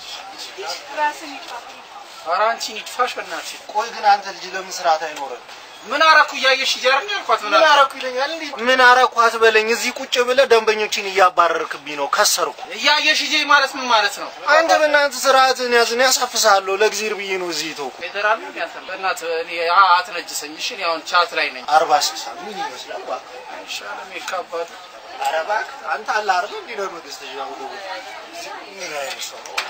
ራስን ይጥፋ። ኧረ አንቺን ይድፋሽ በእናትሽ። ቆይ ግን አንተ ልጅ ለምን ስርዓት አይኖርም? ምን አረኩ እያየሽ እያርን ያልኳት ምን ምን አረኩ? አረኩ ይለኛል እንዴ? ምን አረኩ አትበለኝ። እዚህ ቁጭ ብለህ ደንበኞችን እያባረርክብኝ ነው። ከሰርኩ። እያየሽ እጄ ማለት ምን ማለት ነው? አንተ በእናትህ ስርዓትን ያዝን ያሳፍሳለሁ። ለእግዚአብሔር ብዬ ነው እዚህ የተውኩ። ፌደራል ነው ያንተ በእናትህ እኔ አ- አትነጅሰኝ። እሺ እኔ አሁን ቻት ላይ ነኝ። አርባ ስልሳ ምን ይመስላል? እባክህ አይሻልም? ይካባዱ ኧረ እባክህ አንተ አለ አይደል እንዲህ ነው መንግስት ያው ምን አይነት ሰው ነው?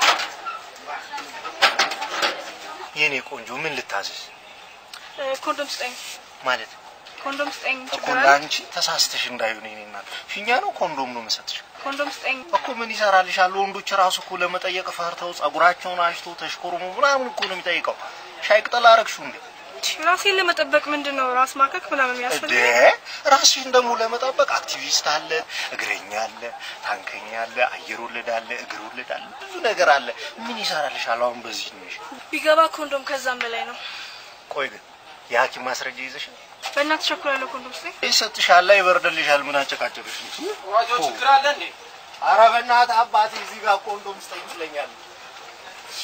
የኔ ቆንጆ ምን ልታዘዝ እ፣ ኮንዶም ስጠኝ፣ ማለት ኮንዶም ስጠኝ። እኮ ችግር አለ? ለአንቺ ተሳስተሽ እንዳይሆን የኔ እናት ፊኛ ነው ኮንዶም ነው የምሰጥሽ ኮንዶም ስጠኝ። እኮ ምን ይሰራልሻል? ወንዶች ራሱ እኮ ለመጠየቅ ፈርተው ጸጉራቸውን አሽተው ተሽኮርሞ ምናምን እኮ ነው የሚጠይቀው። ሻይ ቅጠል አረግሽው እንዴ? ራሴን ለመጠበቅ ምንድን ነው ራስ ማከክ ምናምን እንዴ የሚያስፈልግ? ራስሽን ደግሞ ለመጠበቅ አክቲቪስት አለ፣ እግረኛ አለ፣ ታንከኛ አለ፣ አየር ወለድ አለ፣ እግር ወለድ አለ፣ ብዙ ነገር አለ። ምን ይሰራልሻል? አሁን በዚህ ነሽ። ቢገባ ኮንዶም ከዛም በላይ ነው። ቆይ ግን የሐኪም ማስረጃ ይዘሽ በእናትህ ቸኩላለሁ። ኮንዶም ስጠኝ። ይሰጥሻል፣ ይበርድልሻል። ምን አጨቃጨቅሽ? ዋጆ ችግር አለ እንዴ? ኧረ በእናትህ አባቴ እዚህ ጋር ኮንዶም ስጠኝ ይለኛል። እሺ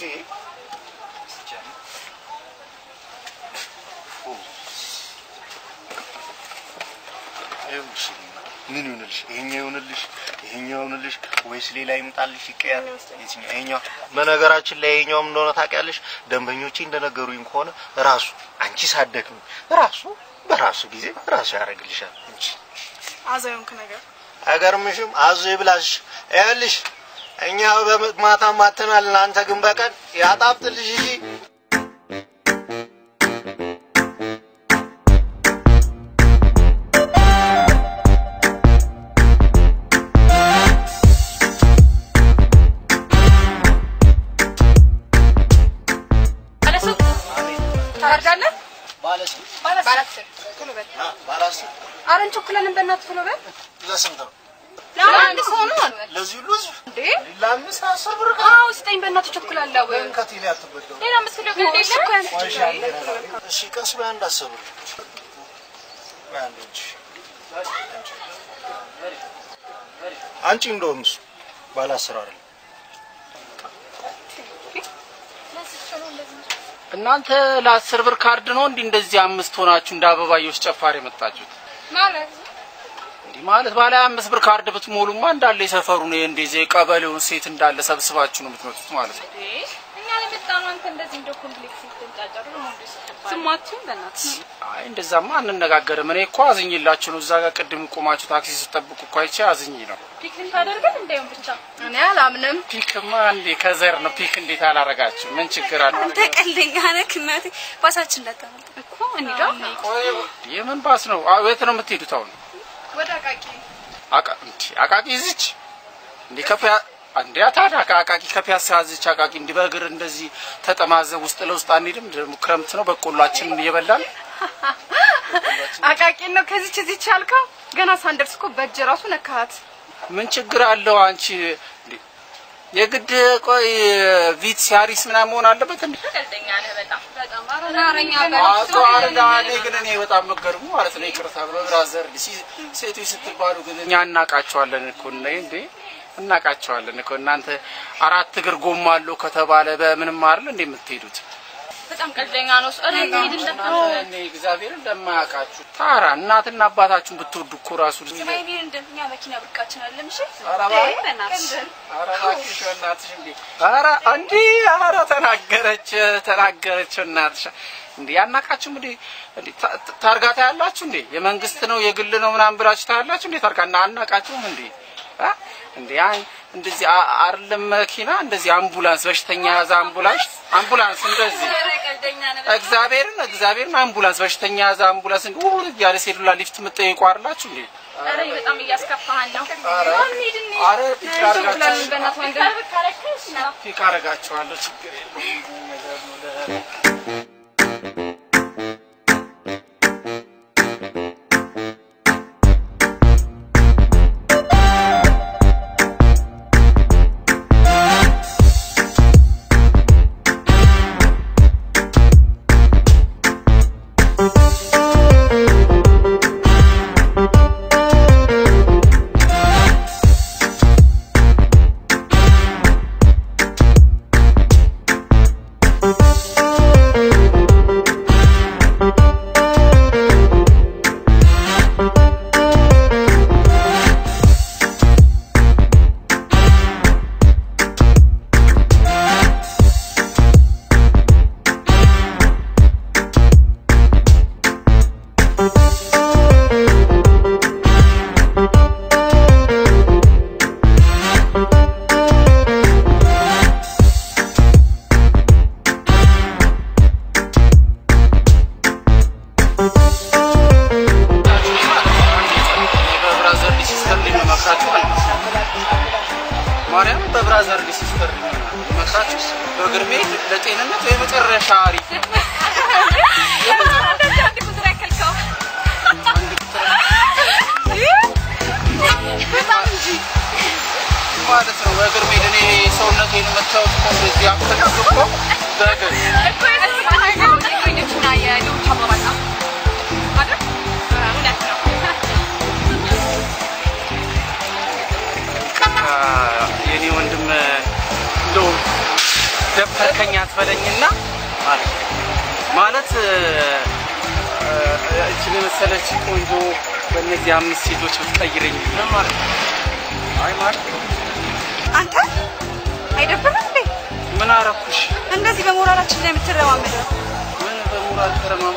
ይኸውልሽ ምን ይሁንልሽ? ይሄኛው ይሁንልሽ? ይሄኛው ይሁንልሽ ወይስ ሌላ ይምጣልሽ? ይቀየር። የትኛው? ይሄኛው። በነገራችን ላይ ይሄኛውም እንደሆነ ታውቂያለሽ፣ ደንበኞቼ እንደነገሩኝ ከሆነ ራሱ አንቺ ሳትደክሚ ራሱ በራሱ ጊዜ ራሱ ያደርግልሻል እንጂ አዛዩንክ ነገር አይገርምሽም? አዞ ይብላሽ። ይኸውልሽ እኛ በማታ ማተናል፣ እናንተ ግን በቀን ያጣብጥልሽ እንጂ ባለሱቅ ታርዳለህ? ባለስንት ባለአስር ቶሎ በል። ባለስንት ኧረ እንቸኩላለን። በእናትህ ቶሎ በል። ለስንት ነው? ለአንድ ሰው ነው አሉ። ለዚህ ሁሉ ህዝብ እንዴ ለአምስት አስር ብር አዎ ስጠኝ፣ በእናትህ ቸኩላለሁ። ከቴሌ አትበደሩ። ሌላ አምስት ኪሎ ግን እሺ ቀስ በይ አንድ አስር ብር ቆይ አንዴ እንጂ አንቺ እንደውም እሱ ባለ አስር አይደለም እናንተ ለአስር ብር ካርድ ነው እንዲህ እንደዚህ አምስት ሆናችሁ እንደ አበባዮች ጨፋር የመጣችሁት? ማለት እንዲህ ማለት ባለ አምስት ብር ካርድ ብትሞሉማ እንዳለ የሰፈሩን እንደዚህ የቀበሌውን ሴት እንዳለ ሰብስባችሁ ነው የምትመጡት ማለት ነው። እኛ ለመጣኑ አንተ እንደዚህ እንደ ኮምፕሌክስ ይተንጫጫሩ ነው እንዴ? ስማችሁን በእናትህ አይ እንደዛማ አንነጋገርም። እኔ እኮ አዝኝላችሁ ነው። እዛ ጋር ቅድም ቆማችሁ ታክሲ ስጠብቁ እኮ አይቼ አዝኝ ነው። ፒክ ልታደርገን እንዳይሆን ብቻ እኔ አላምንም። ፒክማ እንዴ ከዘር ነው። ፒክ እንዴት አላረጋችሁ? ምን ችግር አለ? አንተ ቀልደኛ ነህ እናቴ። ባሳችን እንዳታመልጥ እኮ እንሂዳ። ቆይ የምን ባስ ነው? አዎ የት ነው የምትሄዱት አሁን? ወደ አቃቂ አቃ እንዴ አቃቂ ይዝች እንዴ ከፒያ እንዴ ታዲያ አቃቂ ከፒያሳ ያዝች አቃቂ እንዲህ በእግር እንደዚህ ተጠማዘብ ውስጥ ለውስጥ አንሄድም? ደግሞ ክረምት ነው በቆሏችንን እየበላን አቃቂ ነው ከዚች እዚች ያልከው ገና ሳንደርስ እኮ በእጅ ራሱ ነካት። ምን ችግር አለው? አንቺ እንዴ የግድ ቆይ ቪት ሲያሪስ ምናምን መሆን አለበት እንዴ? ቀልደኛ ነህ በጣም በጣም አረኛ አቶ አረጋ እኔ ግን እኔ በጣም መገርሙ ማለት ነው። ይቅርታ በብራዘር ሲ- ሴቶች ስትባሉ ግን እኛ እናቃቸዋለን እኮ እና እንዴ እናቃቸዋለን እኮ እናንተ አራት እግር ጎማ አለው ከተባለ በምንም አይደል እንዴ የምትሄዱት? በጣም ቀልደኛ ነው። ኧረ እንሂድ እንደው እኔ እግዚአብሔር እንደማያውቃችሁ ታራ እናትና አባታችሁን ብትወዱ እኮ ራሱ ስማይኔ እንደኛ መኪና ብርቃችን አለም እሺ ኧረ እባክሽ ኧረ እባክሽ በእናትሽ እንዴ! ኧረ እንዴ! ኧረ ተናገረች ተናገረች እናትሽ እንዴ! ያናቃችሁም እንዴ? እንዴ ታ- ታ- ታርጋ ታያላችሁ እንዴ? የመንግስት ነው የግል ነው ምናምን ብላችሁ ታያላችሁ እንዴ? ታርጋ እና አናቃችሁም እንዴ? አ? እንዴ አይ እንደዚህ አ- አይደለም መኪና እንደዚህ አምቡላንስ በሽተኛ ያዘ አምቡላንስ አምቡላንስ እንደዚህ ቀልደኛ ነህ እግዚአብሔርን እግዚአብሔርን አምቡላንስ በሽተኛ ያዘ አምቡላንስ እንዴ ውር እያለ ሴዱላ ሊፍት የምትጠይቁ አይደላችሁ እንዴ? ኧረ በጣም እያስከፋህን ነው። ኧረ እንሂድ እንሂድ። ኧረ ፒክ አደርጋችኋለሁ በእናትህ ወንድም ፒክ አደርጋችኋለሁ ችግር የለውም ነገር ነው ለ- ብራዘር ሲስተር መክራችሁ በእግር መሄድ ለጤንነት የመጨረሻ አሪፍ ነው። እንደዚህ አንድ ቁጥር ያከልከው አንድ ቁጥር በጣም እንጂ ማለት ነው። በእግር መሄድ እኔ ሰውነቴን የምታዩት እኮ እንደዚህ አክልክ እኮ በእግር እኮ የዚህ ጓደኞችና የሌሎች አባባል ነው አይደል? እውነት ነው። የኔ ወንድም እንደው ደፈርከኝ አትበለኝና ማለት ማለት እችን የመሰለች ቆንጆ በእነዚህ አምስት ሴቶች ብትቀይረኝ ምን ማለት ነው? አይ ማለት አንተ አይደብርም እንዴ? ምን አረኩሽ? እንደዚህ በሞራላችን ላይ የምትረማመደው ምን በሞራል ተረማም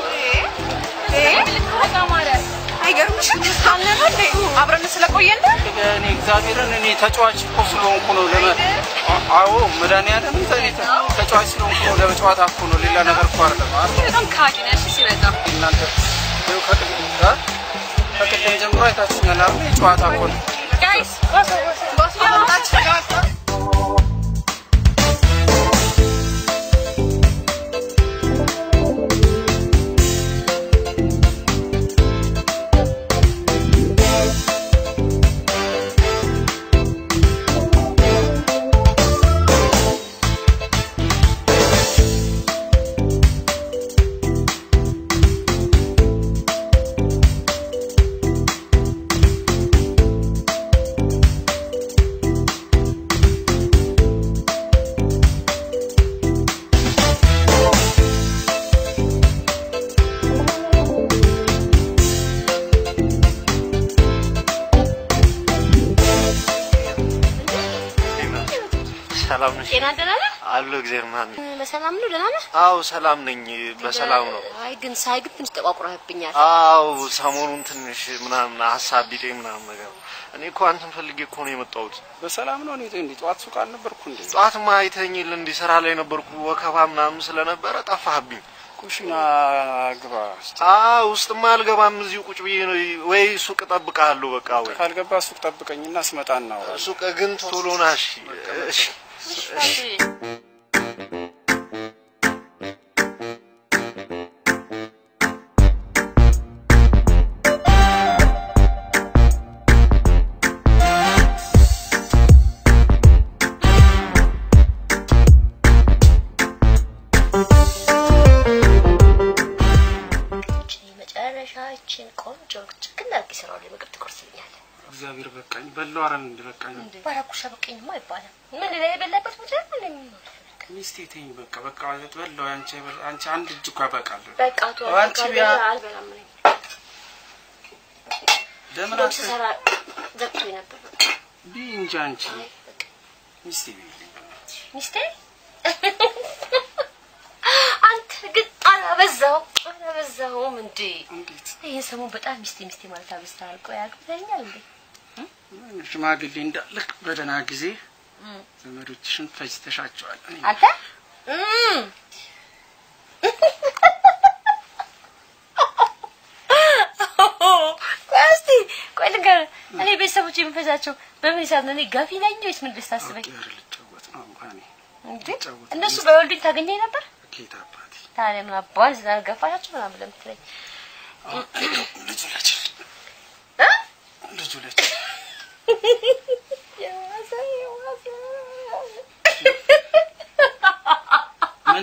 ተማረ አይገርምሽም? አልነበ እንዴ? አብረን ስለቆየን ነው። እኔ እግዚአብሔርን እኔ ተጫዋች እኮ ስለሆንኩ ነው። ለመ አ- አዎ መድኃኒዓለም እኔ ተ- ተጫዋች ስለሆንኩ ነው። ለጨዋታ እኮ ነው። ሌላ ነገር እኮ አይደለም። አ- በጣም ካዲ ነሽ ሲበዛ እናንተ ይኸው ከቅድም አ? ከቅድም ጀምሮ አይታችኛል አይደል? የጨዋታ እኮ ነው። ጋይስ ቦስ ሰላም ነሽ? ጤና ደህና ነህ? አሎ እግዚአብሔር ይመስገን። በሰላም ነው? ደህና ነህ? አዎ ሰላም ነኝ፣ በሰላም ነው። አይ ግን ሳይ ግን ትንሽ ጠቋቁረህብኛል። አዎ ሰሞኑን ትንሽ ምናምን ሀሳብ ቢጤ ምናምን ነገር እኔ እኮ አንተን ፈልጌ እኮ ነው የመጣሁት። በሰላም ነው። እኔ እንዴ ጠዋት ሱቅ አልነበርኩ እንዴ? ጠዋትማ አይተኝል እንዲህ ስራ ላይ ነበርኩ፣ ወከባ ምናምን ስለነበረ ጠፋህብኝ። ኩሽና ግባ። እስኪ። አዎ ውስጥማ አልገባም፣ እዚሁ ቁጭ ብዬ ነው ወይ ሱቅ እጠብቅሃለሁ። በቃ ወይ ካልገባ ሱቅ ጠብቀኝና ስመጣ እናወራለን። ሱቅ ግን ቶሎ ና እሺ። እሺ መጨረሻችን ቆንጆ ችግር አድርጌ ስራው ላይ ምግብ ትቆርስልኛለህ። እግዚአብሔር በቃኝ በለው። አረን እንደ በቃኝ ባራኩሻ በቀኝማ አይባልም። ምን ላይ የበላበት ቦታ ምን ሚስቴ ተይኝ በቃ በቃ በለው። አንቺ አንቺ አንድ እጅ እኮ ያበቃል። በቃ ቶ አንቺ ቢያ- አልበላም ነኝ ለምን እንደውም አት ስሰራ ዘግቶኝ ነበር። ቢ እንጂ አንቺ ሚስቴ ቢልኝ በእናትሽ ሚስቴ አንተ ግን አላበዛው አላበዛውም እንዴ? እንዴት ይህን ሰሞን በጣም ሚስቴ ሚስቴ ማለት አብዝተሃል። ቆይ አግብተኸኛል እንዴ? ሽማግሌ እንዳለክ በደህና ጊዜ ዘመዶችሽን ፈጅተሻቸዋል። እኔ አንተ እም። ቆይ እስኪ ቆይ ልንገርህ፣ እኔ ቤተሰቦች የምፈጃቸው በምን ሂሳብ ነው? እኔ ገፊ ነኝ ወይስ ምን ልታስበኝ ኧረ ልጫወት ነው እንኳን እንዴ? እነሱ በወልዱኝ ታገኘኝ ነበር። ጌታ አባቴ ታዲያ ምን አባን ስላልገፋሻቸው ምናምን ብለህ የምትለኝ ልጁ ለችል እ? ልጁ ለችል የዋሰ የዋሰ ምን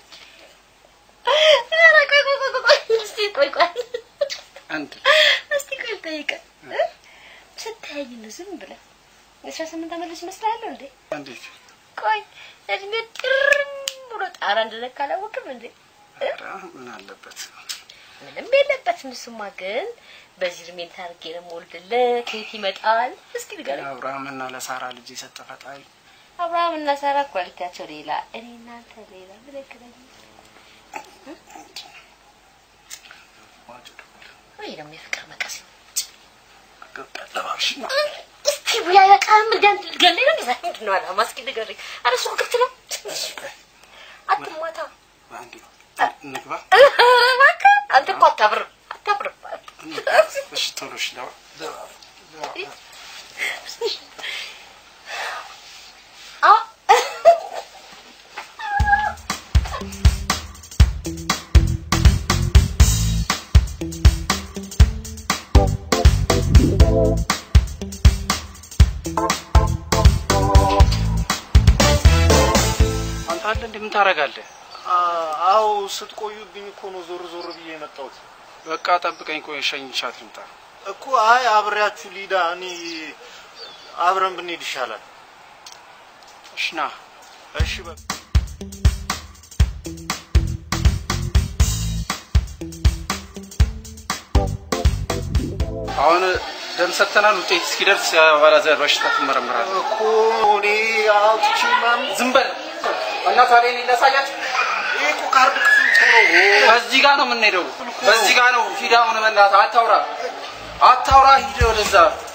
ኧረ ቆይ ቆይ ቆይ ቆይ እስኪ ቆይ ቆይ አንድ እስቲ ቆይ ልጠይቅህ እ? ስታየኝ ነው ዝም ብለህ የአስራ ስምንት ዓመት ልጅ እመስልሃለሁ እንዴ? እንዴት ቆይ እድሜ ጥርም ብሎ ጣራ እንደነካ አላወቅም እንዴ? ኧረ ምን አለበት ምንም የለበትም። እሱማ ግን በዚህ እድሜ ታርጌ ነው የምወልድልህ። ከየት ይመጣል? እስኪ ንገረኝ። ለአብርሃምና ለሳራ ልጅ የሰጠ ፈጣሪ አብርሃም እና ሳራ ኳሊቲያቸው ሌላ፣ እኔ እናንተ ሌላ። ምን ያገናኝ? ወይ ደግሞ የፍቅር መቀስ ለባብሽ ነው እስቲ ቡያ ያቃም እንዲያንት ልትገለኝ ነው? ዛ ምንድን ነው አላማ? እስኪ ንገረኝ። ኧረ እሱ ክፍት ነው። አትማታ። አንድ ነው እንግባ ኧረ እባክህ አንተ እኮ አታብርም አታብርም። እሺ ቶሎ እሺ ለባ ለባ- ለባ- አንተ አለ እንዴ ምን ታደርጋለህ? አዎ ስትቆዩብኝ እኮ ነው ዞር ዞር ብዬ የመጣሁት በቃ ጠብቀኝ፣ ቆይ ሸኝቻት ልምጣ። እኮ። አይ አብሬያችሁ ሊዳ እኔ አብረን ብንሄድ ይሻላል። እሺ ና እሺ በቃ አሁን ደም ሰጥተናል። ውጤት እስኪደርስ የአባላዘር በሽታ ትመረምራለህ። እኮ እኔ አውጥቼ ምናምን ዝም በል እና ታዲያ እኔ ላሳያችሁ። ይሄ እኮ ካርድ ክፍል እኮ ነው። በዚህ ጋር ነው የምንሄደው። በዚህ ጋር ነው ሂድ። አሁን በእናትህ አታውራ፣ አታውራ። ሂድ ወደዛ።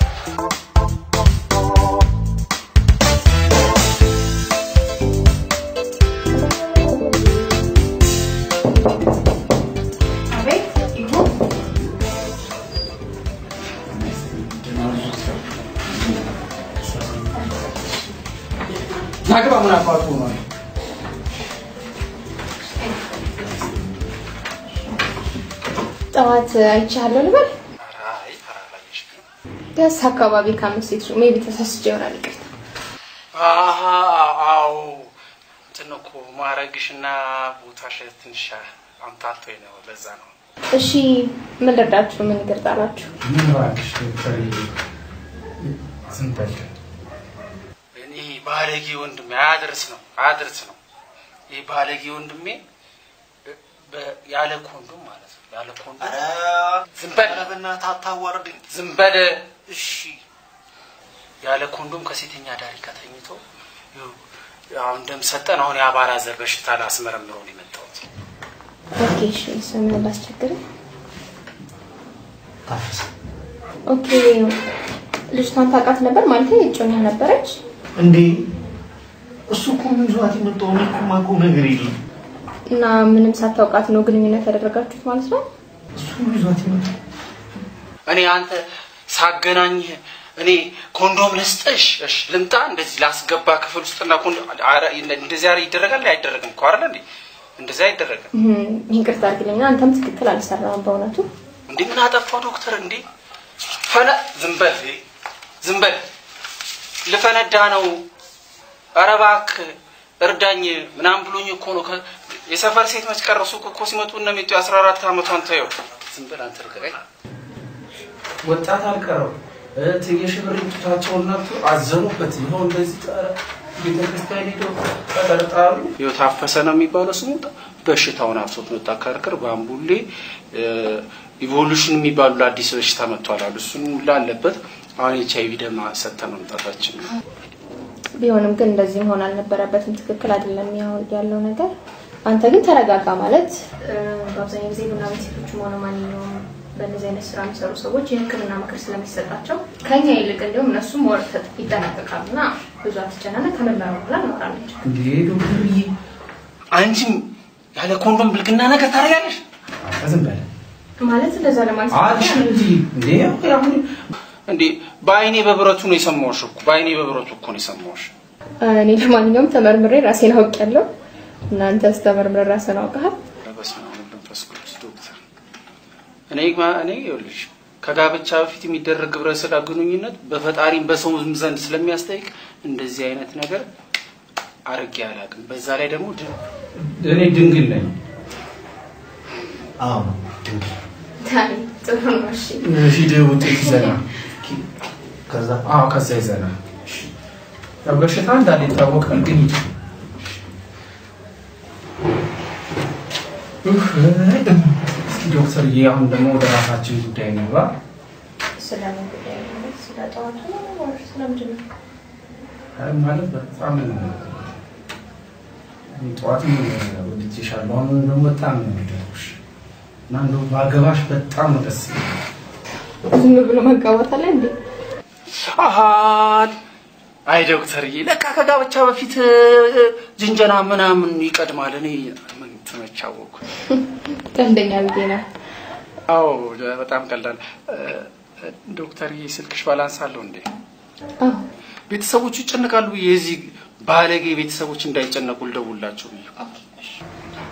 ናግባ ምን አባቱ ነው? ጠዋት አይቻለሁ ልበል። አይ ተራራለሽ ደስ አካባቢ ከአምስት ሴት ሜቢ ተሳስቼ ይሆናል። ይቅርታ። አሀ አዎ እንትን እኮ ማረግሽና ቦታሽ ትንሽ አምታቶኝ ነው። ለዛ ነው እሺ ምን ልርዳችሁ? ምን ይቅር ጣላችሁ? ምን እባክሽ ዶክተር ዝም በል። እኔ ባለጌ ወንድሜ አያድርስ ነው አያድርስ ነው። ይህ ባለጌ ወንድሜ በ- ያለ ኮንዶም ማለት ነው ያለ ኮንዶም ዝም በል ኧረ በእናትህ አታዋርደኝ። ዝም በል እሺ ያለ ኮንዶም ከሴተኛ ዳሪ ጋር ተኝቶ ይኸው አሁን ደም ሰጠን። አሁን የአባላዘር በሽታ ላስመረምረው ነው የመጣሁት። ኦኬ እሺ ስም ላስቸግር። ታፈሰ ኦኬ ልጅቷን ታውቃት ነበር ማለት እጮኛ ነበረች? እንዴ እሱ እኮ ምን ይዟት የመጣው እኔ እኮ የማውቀው ነገር የለም። እና ምንም ሳታውቃት ነው ግንኙነት ያደረጋችሁት ማለት ነው? እሱ ምን ይዟት የመጣው እኔ አንተ ሳገናኝህ እኔ ኮንዶም ልስጥሽ እሺ ልምጣ እንደዚህ ላስገባ ክፍል ውስጥና ኮንዶም ኧረ እንደዚህ ኧረ ይደረጋል አይደረግም እኮ አይደለ እንዴ እንደዚህ አይደረግም እም፣ ይቅርታ አድርግልኝና አንተም ትክክል አልሰራም በእውነቱ። እንዴ ምን አጠፋው ዶክተር እንዴ ፈነ ዝም በል ዝም በል ልፈነዳ ነው ኧረ እባክህ እርዳኝ ምናምን ብሎኝ እኮ ነው ከ- የሰፈር ሴት መች ቀረሱ እኮ ሲመጡ እነ ሚጡ የአስራ አራት ዓመቷን ተየው ዝም በል አንተ ርቀቀኝ ወጣት አልቀረው የሽብር ጡታቸውን ነቱ አዘኑበት። ይኸው እንደዚህ ጠረ ቤተክርስቲያን ሄደው ተጠርጣሩ። ይኸው ታፈሰ ነው የሚባለው ስሙ በሽታውን አፍሶት መጣ ከርክር በአምቡሌ ኢቮሉሽን የሚባሉ ለአዲስ በሽታ መጥቷል አሉ እሱን ሁላ አለበት አሁን ኤች አይቪ ደም ሰጥተን መምጣታችን ነው ቢሆንም ግን እንደዚህ መሆን አልነበረበትም። ትክክል አይደለም ያው ያለው ነገር። አንተ ግን ተረጋጋ ማለት እ፣ በአብዛኛው ጊዜ ቡና ቤት ሴቶችም ሆነ ማንኛውም በእነዚህ አይነት ስራ የሚሰሩ ሰዎች የሕክምና ምክር ስለሚሰጣቸው ከኛ ይልቅ እንዲሁም እነሱም ወር ይጠናቀቃሉ እና ብዙ አትጨናነቅ። ከምርመራ በኋላ እናወራለን። እንዴ ዶክተርዬ አንቺም ያለ ኮንዶም ብልግና ነገር ታደርጋለሽ ዝም በል ማለት እንደዛ ለማለት አልሽ እንጂ እንዴ አሁን እንዴ በአይኔ በብረቱ ነው የሰማሁሽ እኮ በአይኔ በብረቱ እኮ ነው የሰማሁሽ እኔ ለማንኛውም ተመርምሬ ራሴን አውቄያለሁ። እናንተስ ተመርምሬ ራስን አውቀሃል? በስመ አብ ወወልድ ወመንፈስ ቅዱስ ዶክተር እኔ እኔ ይኸውልሽ ከጋብቻ በፊት የሚደረግ ግብረ ስጋ ግንኙነት በፈጣሪም በሰውም ዘንድ ስለሚያስጠይቅ እንደዚህ አይነት ነገር አርጌ አላውቅም። በዛ ላይ ደግሞ ድ- እኔ ድንግል ነኝ። አዎ ታይ ጥሩ ነው። እሺ ሂድ ውጤት ይዘና ከዛ አዎ ከዛ ይዘና ያው በሽታ እንዳለ ይታወቃል፣ ግን ሂድ ኡፍ፣ እስኪ ዶክተርዬ አሁን ደግሞ ወደ ራሳችን ጉዳይ እንግባ። ስለምን ጉዳይ ነው? ስለ ጠዋቱ ነው ወይስ ስለምንድን ነው? አይ ማለት በጣም እኔ ጠዋትም ወድጄሻለሁ፣ አሁን ደግሞ በጣም ነው የወደድኩሽ እና እንደው ባገባሽ በጣም ነው ደስ የሚለኝ። ዝም ብሎ መጋባት አለ እንዴ? አሃን አይ ዶክተርዬ፣ ለካ ከጋብቻ በፊት እ፣ ጅንጀና ምናምን ይቀድማል። እኔ ምን ተመቻወኩ። ቀልደኛ ብዬ ነው። አዎ በጣም ቀላል። እ፣ ዶክተርዬ ስልክሽ ባላንስ አለው እንዴ? አዎ ቤተሰቦቹ ይጨነቃሉ። የዚህ ባለጌ ቤተሰቦች እንዳይጨነቁ ልደውላቸው ብዬ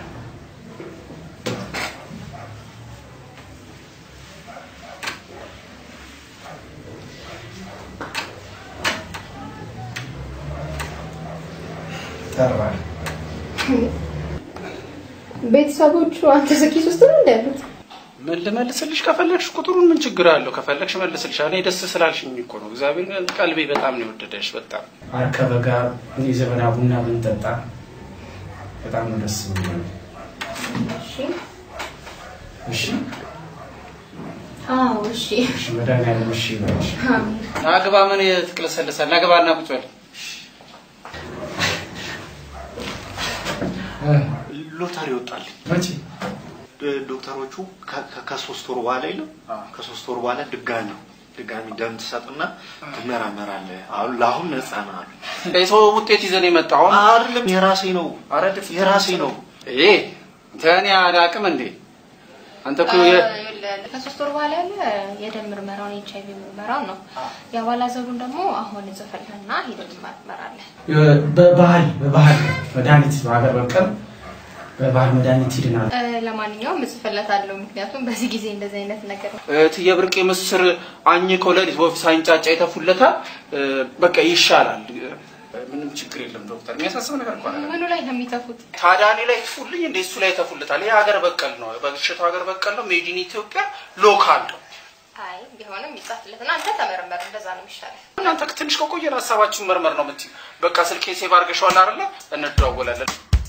ጠራ። ቤተሰቦቹ አንተ ስኪስ ውስጥ ነው እንዳሉት? ምን ልመልስልሽ? ከፈለግሽ ቁጥሩን ምን ችግር አለው? ከፈለግሽ መልስልሽ። እኔ ደስ ስላልሽኝ እኮ ነው። እግዚአብሔር ቀልቤ በጣም ነው የወደደሽ። በጣም አርከበ ጋር የዘመና ቡና ብንጠጣ በጣም ነው ደስ ብሎኛል። እሺ እሺ አዎ እሺ እሺ፣ መድኃኒዓለም እሺ ይበልሽ። አሜን ናግባ ምን ትቅለሰልሳል? ናግባና ቁጭ በል። እ፣ ሎተሪ ወጣልኝ። መቼ ዶ- ዶክተሮቹ ከ- ከ- ከሶስት ወር በኋላ የለም ከሶስት ወር በኋላ ድጋሚ ድጋሚ ደም ትሰጥና ትመራመራለህ። አሁን ለአሁን ነፃ ነህ አሉ። የሰው ውጤት ይዘን የመጣው አሁን አይደለም የራሴ ነው ኧረ ድፍ የራሴ ነው። ይሄ ተኔ አላቅም እንዴ አንተ እኮ የ- ይኸውልህ፣ ከሶስት ወር በኋላ ያለ የደም ምርመራውን ኤች አይቪ ምርመራውን ነው። የአባላዘሩን ደግሞ አሁን ጽፈልህና ሄደን ትመረመራለህ። በባህል በባህል መድኃኒት በሀገር በቀል በባህል መድኃኒት ይድናል። እ፣ ለማንኛውም እጽፍለታለሁ፣ ምክንያቱም በዚህ ጊዜ እንደዚህ አይነት ነገር እትዬ ብርቄ ምስር አኝከው ለሊት ወፍ ሳይንጫጫ ይተፉለታል። እ፣ በቃ ይሻላል። እ፣ ምንም ችግር የለም ዶክተር። የሚያሳስብ ነገር እኮ አይደለም። ምኑ ላይ ነው የሚተፉት? ታዲያ እኔ ላይ ትፉልኝ እንደ እሱ ላይ ተፉለታል። ይሄ ሀገር በቀል ነው። በሽታው ሀገር በቀል ነው። ሜዲን ኢትዮጵያ ሎካል ነው። አይ ቢሆንም ይጻፍለትና አንተ ተመረመር፣ እንደዛ ነው የሚሻለው። እናንተ ትንሽ ከቆየን ሀሳባችሁን መርመር ነው የምትይው። በቃ ስልኬ ሴቭ አድርገሽዋል አይደለ? እንደዋወላለን።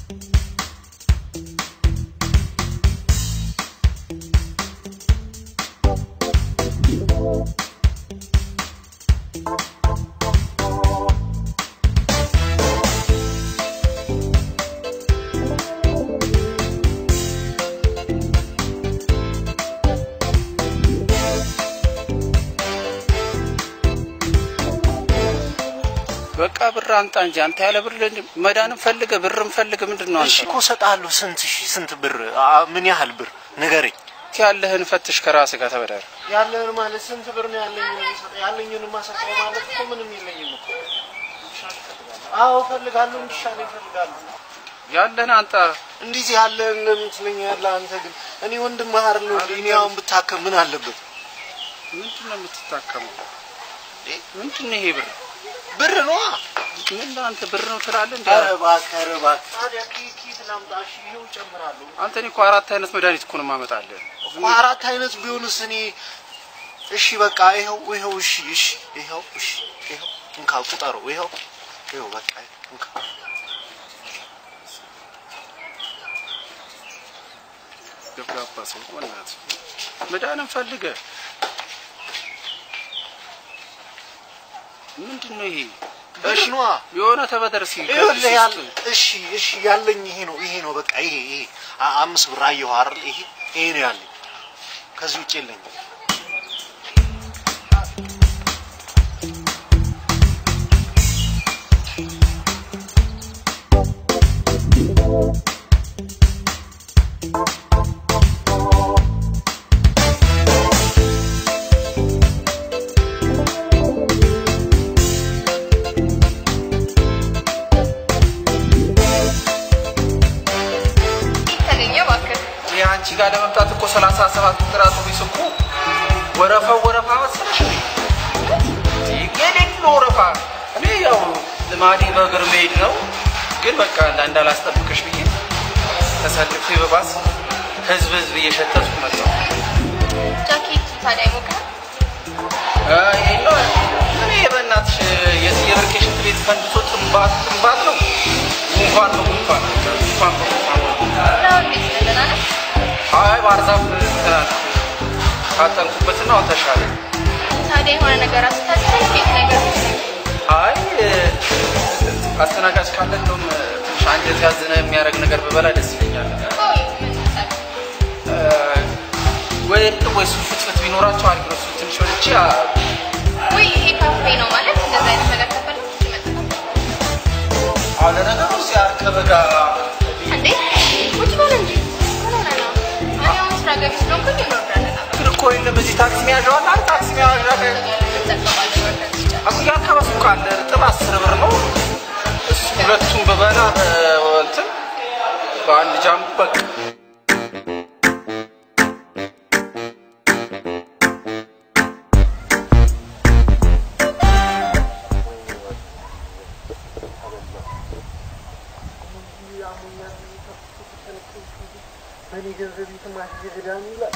በቃ ብር አንጣ እንጂ አንተ ያለ ብር መዳንም ፈልገ ብርም ፈልገ ምንድን ነው እሺ አንተ? እኮ እሰጥሃለሁ። ስንት ሺ ስንት ብር አ፣ ምን ያህል ብር ንገረኝ። ያለህን ፈትሽ ከራስህ ጋር ተበደር። ያለህን ማለት ስንት ብር ነው ያለኝ? ያለኝን ማሰጠው ማለት እኮ ምንም የለኝም እኮ። አዎ እፈልጋለሁ፣ እንዲሻል እፈልጋለሁ። ያለህን አንጣ። እንዲህ ያለህን ለምን ትለኛለህ አንተ? ግን እኔ ወንድምህ አይደለሁ እንዴ? እኔ አሁን ብታከም ምን አለበት? ምንድን ነው የምትታከመው? ምንድን ነው ይሄ ብር? ብር ነዋ። ምን አንተ ብር ነው ትላለህ እንዴ? ኧረ እባክህ፣ ኧረ እባክህ። ታዲያ ኬት ኬት ላምጣ? እሺ ይኸው እጨምራለሁ። አንተ እኔ እኮ አራት አይነት መድኃኒት እኮ ነው የማመጣልህ። እኮ አራት አይነት ቢሆንስ እኔ እሺ በቃ ይኸው ይኸው እሺ እሺ ይኸው እሺ ይኸው እንካ ቁጠረው ይኸው ይኸው በቃ እንካ ገብጋባ ሰው ወናት መድኃኒት ፈልገህ ምንድን ነው ይሄ? እሺ ነዋ የሆነ ተበደር ሲል ይኸውልህ ያለ እሺ እሺ ያለኝ ይሄ ነው ይሄ ነው በቃ ይሄ ይሄ አ- አምስት ብር አየሁ አይደል ይሄ ይሄ ነው ያለኝ ከዚህ ውጭ የለኝም ተገኘ እባክህ። ይሄ አንቺ ጋር ለመምጣት እኮ ሰላሳ ሰባት ቁጥር አውቶቡስ እኮ ወረፋው ወረፋ መሰለሽ እንዴ? የሌለ ወረፋ። እኔ ያው ልማዴ በእግር መሄድ ነው፣ ግን በቃ እንዳ- እንዳላስጠብቅሽ ብዬ ተሰልፌ በባስ ህዝብ ህዝብ እየሸተትኩ መጣሁ። ጃኬት ታዲያ ይሞቃል? አይ የለ እኔ በእናትሽ የዚህ የብርቄ ሽንት ቤት ፈንድቶ ጥንባት ጥንባት ነው። ጉንፋን ነው ጉንፋን ጉንፋን በጉንፋን ነው። ነው እንዴት ነህ? ደህና ነህ? አይ ባህርዛፍ ትናንት ካጠንኩበትና አሁን ተሻለ። ታዲያ የሆነ ነገር አስታጥተህ ቤት ነገር አይ አስተናጋጅ ካለ እንደውም ትንሽ አንጀት ያዝነ የሚያደርግ ነገር ብበላ ደስ ይለኛል። ቆይ ምን ይመጣል? እ፣ ወይ እርጥብ ወይ ሱፍ ፍትፍት ቢኖራቸው አሪፍ ነው። እሱ ትንሽ ወልቼ ወይ ይሄ ካፌ ነው ማለት እንደዛ አይነት ነገር ከፈለግ ይመጣል። አሁን ለነገሩ እዚህ አርከበ ጋር እንዴ ቁጭ በል እንጂ ምን ሆነህ ነው? እኔ አሁን ስራ ገቢ ስለሆንኩኝ እንወርዳለን አብረን። ግን እኮ የለም እዚህ ታክሲ መያዣ አለ አይደል? ታክሲ መያዣ እንጠቀማለን ወርደን ሲጨርስ። አኩያ አካባቢ ካለ እርጥብ አስር ብር ነው። እሱ ሁለቱም በበላ እንትን በአንድ ጃምቡ በቃ በእኔ ገንዘብ የተማሽ ገዳም ይላል።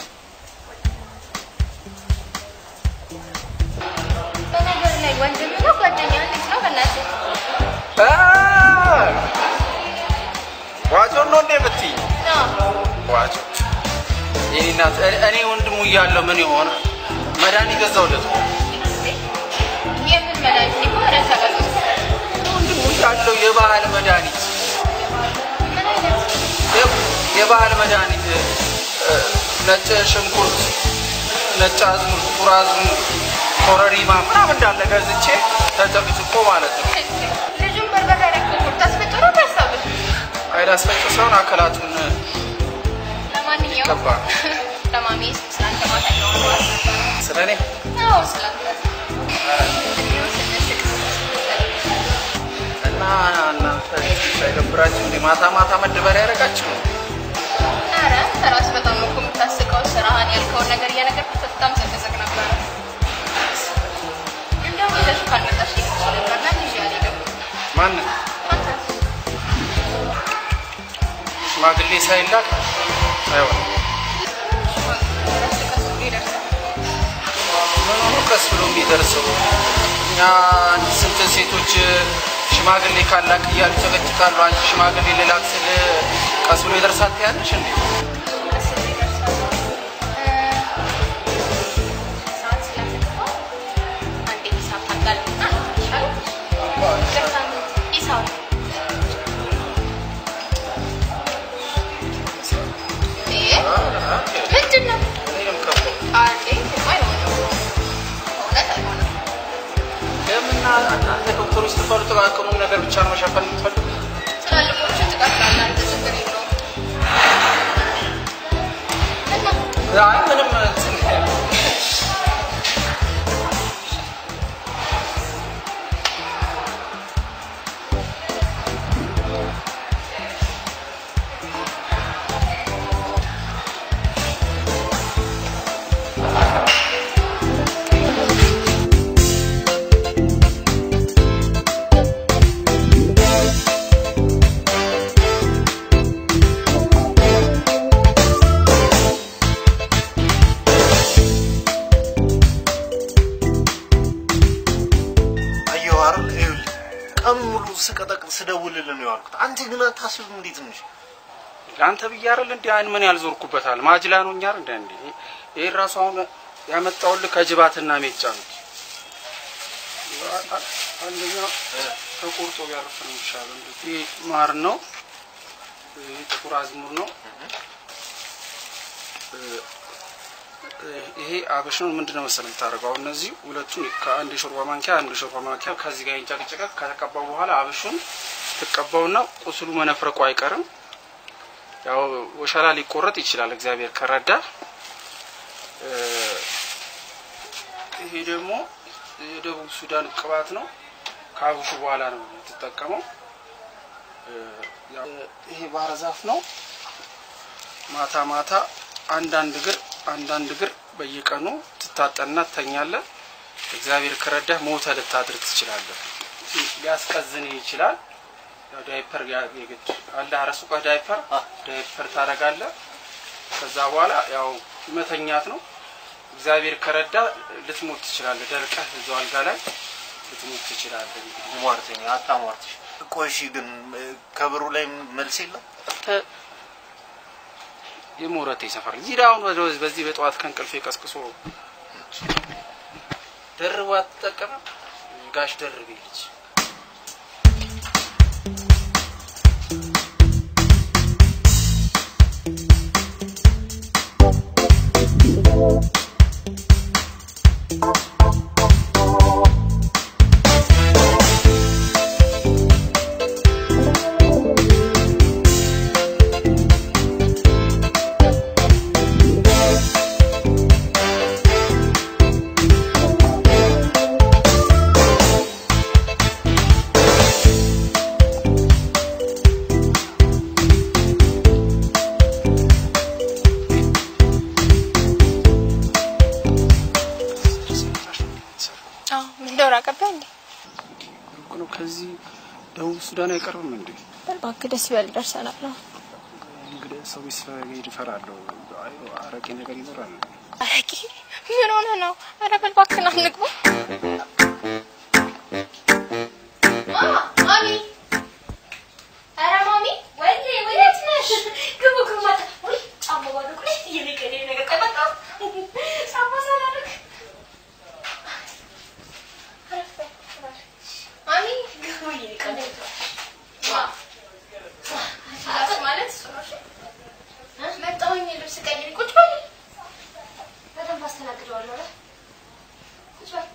በነገር ላይ ወንድም ነው ጓደኛ እንዴት ነው? በእናትህ ዋጮ ነው እንዴ የምትይኝ? ነው ዋጮ የኔ እናት እኔ- እኔ ወንድሙ እያለሁ ምን የሆነ መድኃኒት ገዛሁለት እኮ። የምን መድኃኒት እኮ ረሳ ወንድሙ እያለሁ የባህል መድኃኒት ምን አይነት የ- የባህል መድኃኒት እ፣ ነጭ ሽንኩርት፣ ነጭ አዝሙድ፣ ጥቁር አዝሙድ፣ ኮረሪማ ምናምን እንዳለ ገዝቼ ተጨቅጭቆ ማለት ነው። ልጁን በርበሬ ያደረግኩት ታስፈጭሮ ታስታውስ። አይዳስፈጭ ሰውን አካላቱን ለማንኛውም ገባ ለማሚ ስላንተ ማታ ያወራዋል። ስለ እኔ አዎ ስላንተ እድሜው ስንስቅ እና እናንተ ሳይደብራችሁ እንደ ማታ ማታ መደበሪያ ያደረጋችሁ ነው። ኧረ ራስ በጣም ነው እኮ የምታስቀው። ስራህን ያልከውን ነገር እየነገርኩት በጣም ዘቅዘቅ ነበረ። እንደውም ይዘሽው ካልመጣሽ ይልሽ ነበር። ለምን ይዤ አልሄድም? ማንን አንተ ሽማግሌ ሳይላክ አይሆንም። ረስ ቀስ ብሎ ይደርሳል። ምን ሆኖ ቀስ ብሎ የሚደርሰው? እኛ አንድ ስንት ሴቶች ሽማግሌ ካላክ እያሉ ጨቀጭቃሉ። አንቺ ሽማግሌ ልላክ ስል ቀስ ብሎ ይደርሳል ትያለሽ እንዴ? ቀስ ብሎ ይደርሳል። እ፣ ሰዓት ስለተገባ አንዴ ሂሳብ ታጋልጥና ይሻላል። ለሳምንት ሂሳብ እ፣ ምንድን ነው? እኔንም ከፍለው አንዴ አይሆንም። እውነት አይሆንም። ለምና እናንተ ዶክተሮች ስትባሉ ጥቃቅኑን ነገር ብቻ ነው መሸፈን የምትፈልጉ? ትላልቆቹን ትቀጥላለህ አንተ፣ ችግር የለውም። እና አይ ምንም እንትን አየሁ አይደል? ይኸውልህ ቀን ሙሉ ስቀጠቅጥ ስደውልልህ ነው ያልኩት። አንተ ግን አታስብም እንዴ ትንሽ? ለአንተ ብዬ አይደል እንዴ አይን ምን ያልዞርኩበታል ማጅላ ነው እኛ እንደ እንዴ ይሄ ራሱ አሁን ያመጣውልህ ከጅባትና ሜጫ ነው። አንደኛ ተቆርጦ ቢያርፍ ነው የሚሻለው። እንዴ ይሄ ማር ነው፣ ይሄ ጥቁር አዝሙር ነው፣ ይሄ አበሽ ነው። ምንድነው መሰለህ የምታደርገው አሁን እነዚህ ሁለቱን ከአንድ የሾርባ ማንኪያ አንድ የሾርባ ማንኪያ ከዚህ ጋር ይንጨቅጨቀ ከተቀባው በኋላ አበሹን ትቀባውና ቁስሉ መነፍረቁ አይቀርም። ያው ወሸላ ሊቆረጥ ይችላል እግዚአብሔር ከረዳ። እ፣ ይሄ ደግሞ የደቡብ ሱዳን ቅባት ነው። ከአብሹ በኋላ ነው የምትጠቀመው። እ፣ ያው ይሄ ባህረ ዛፍ ነው። ማታ ማታ አንዳንድ እግር አንዳንድ እግር በየቀኑ ትታጠንና ትተኛለህ። እግዚአብሔር ከረዳህ ሞተ ልታድር ትችላለህ። ሊያስቀዝን ይችላል። ያው ዳይፐር ያ- የግድ አለ አረሱቀህ ዳይፐር ዳይፐር ታደርጋለህ። ከዛ በኋላ ያው መተኛት ነው። እግዚአብሔር ከረዳ ልትሞት ትችላለህ። ደርቀህ እዛው አልጋ ላይ ልትሞት ትችላለህ። እንግዲህ ሟርተኛ አታሟርትሽ። ቆይ እሺ፣ ግን እ፣ ከብሩ ላይ መልስ የለም? ተ- የሞረቴ ሰፈር ይሄዳ አሁን ወደ- በዚህ በጠዋት ከእንቅልፌ ቀስቅሶ ደርቦ አትጠቀምም ጋሽ ደርቤ ልጅ አዎ ምን ዶር አቀባይ እንዴ? ሩቅ ነው ከዚህ ደቡብ ሱዳን አይቀርብም እንዴ እባክህ ደስ ይበል ደርሰናል። አዎ እንግዲህ ሰው ስለመሄድ እፈራለሁ። አይ አረቄ ነገር ይኖራል። አረቂ ምን ሆነ ነው? ኧረ በል እባክህን አንግባ። ማሚ ኧረ ማሚ ወይኔ ወዴት ነሽ? ግቡ ግቡ ማታ ወይ ጫማ ባዶ እኮ ነው እየነቀለ ነገር ቆይ መጣሁ ጫማ ሳላደርግ ማሚ ግቡ እየነቀለ ማለት እሱ ነው እሺ? መጣሁኝ ልብስ ቀይሪ ቁጭ በይ በደንብ አስተናግደዋለሁ ኧረ ቁጭ በይ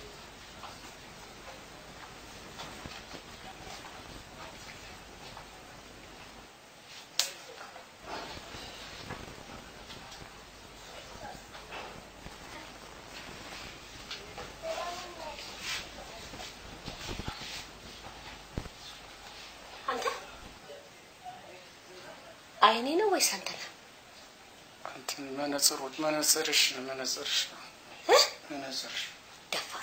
አንተ አይኔ ነው ወይስ አንተ ነህ? እንትን መነጽሮች መነጽርሽ መነጽርሽ ነው መነጽርሽ። ደፋር።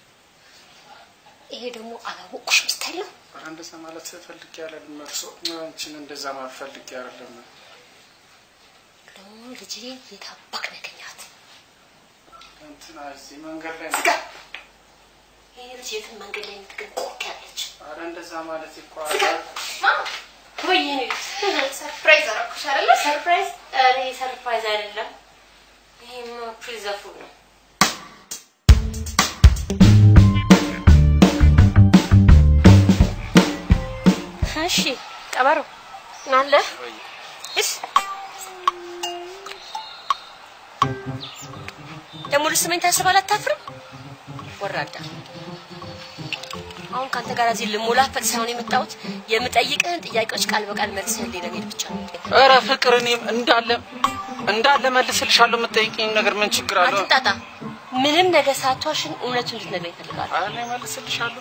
ይሄ ደግሞ አላወቁሽም ስታይል ነው። ኧረ እንደዛ ማለት ፈልጌ አይደለም። እርሶ አንቺን እንደዛ ማለት ፈልጌ አይደለም። ደግሞ ልጄ የታባክ ነው ያገኘሃት? እንትና እዚህ መንገድ ላይ ዝጋ። ይሄ ልጅ የትን መንገድ ላይ የምትገኝ ቆቅ ያለች ኧረ እንደዛ ማለት እኮ ወይኔ ሰርፕራይዝ አደረኩሽ አይደለ? ሰርፕራይዝ? ኧረ ይሄ ሰርፕራይዝ አይደለም። ይሄማ ፕሪዘርቭ ነው። እሺ ቀበሮ ናለ እስ ደግሞ ልስመኝ ታስባል። አታፍርም? ወራዳ አሁን ከአንተ ጋር እዚህ ልሞላፈጥ ሳይሆን የመጣሁት የምጠይቅህን ጥያቄዎች ቃል በቃል መልስህልኝ ለመሄድ ብቻ ነው። ኧረ ፍቅር እኔም እንዳለ እንዳለ መልስልሻለሁ። የምትጠይቂኝ ነገር ምን ችግር አለው? አትንጣጣ። ምንም ነገር ሳትዋሽን እውነቱን እንድትነግረኝ እፈልጋለሁ። ኧረ እኔ መልስልሻለሁ።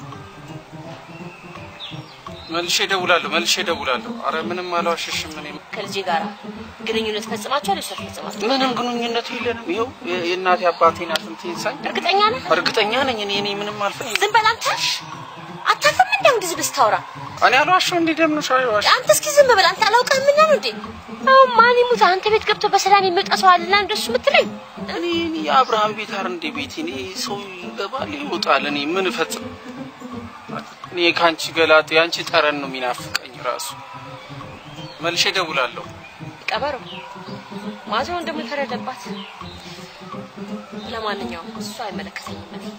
መልሼ እደውላለሁ። መልሼ እደውላለሁ። ኧረ ምንም አልዋሽሽም። እኔ ከልጄ ጋር ግንኙነት ፈጽማችኋል? እሷ ፈጽማችሁ? ምንም ግንኙነት የለንም። ይኸው የ- የእናቴ አባቴ ናት እንትን ይሳኝ እርግጠኛ ነህ? እርግጠኛ ነኝ። እኔ እኔ ምንም አልፈልግም። ዝም በል አንተ። አታፍርም? እንደ እንደዚህ ብስታወራ እኔ አልዋሸው። እንዴ ደምነሽ አይዋሽ አንተ እስኪ ዝም በል አንተ። አላውቅህም እና ነው እንዴ? አሁን ማን ይሙት አንተ ቤት ገብቶ በሰላም የሚወጣ ሰው አለና እንደሱ የምትለኝ? እኔ እኔ የአብርሃም ቤት አር እንዴ ቤት እኔ ሰው ይገባል ይወጣል። እኔ ምን እፈጽም? እኔ ከአንቺ ገላጤ የአንቺ ጠረን ነው የሚናፍቀኝ ራሱ። መልሼ እደውላለሁ። ቀበሮ ማዘውን ደግሞ የፈረደባት። ለማንኛውም እሱ አይመለከተኝም። እኔ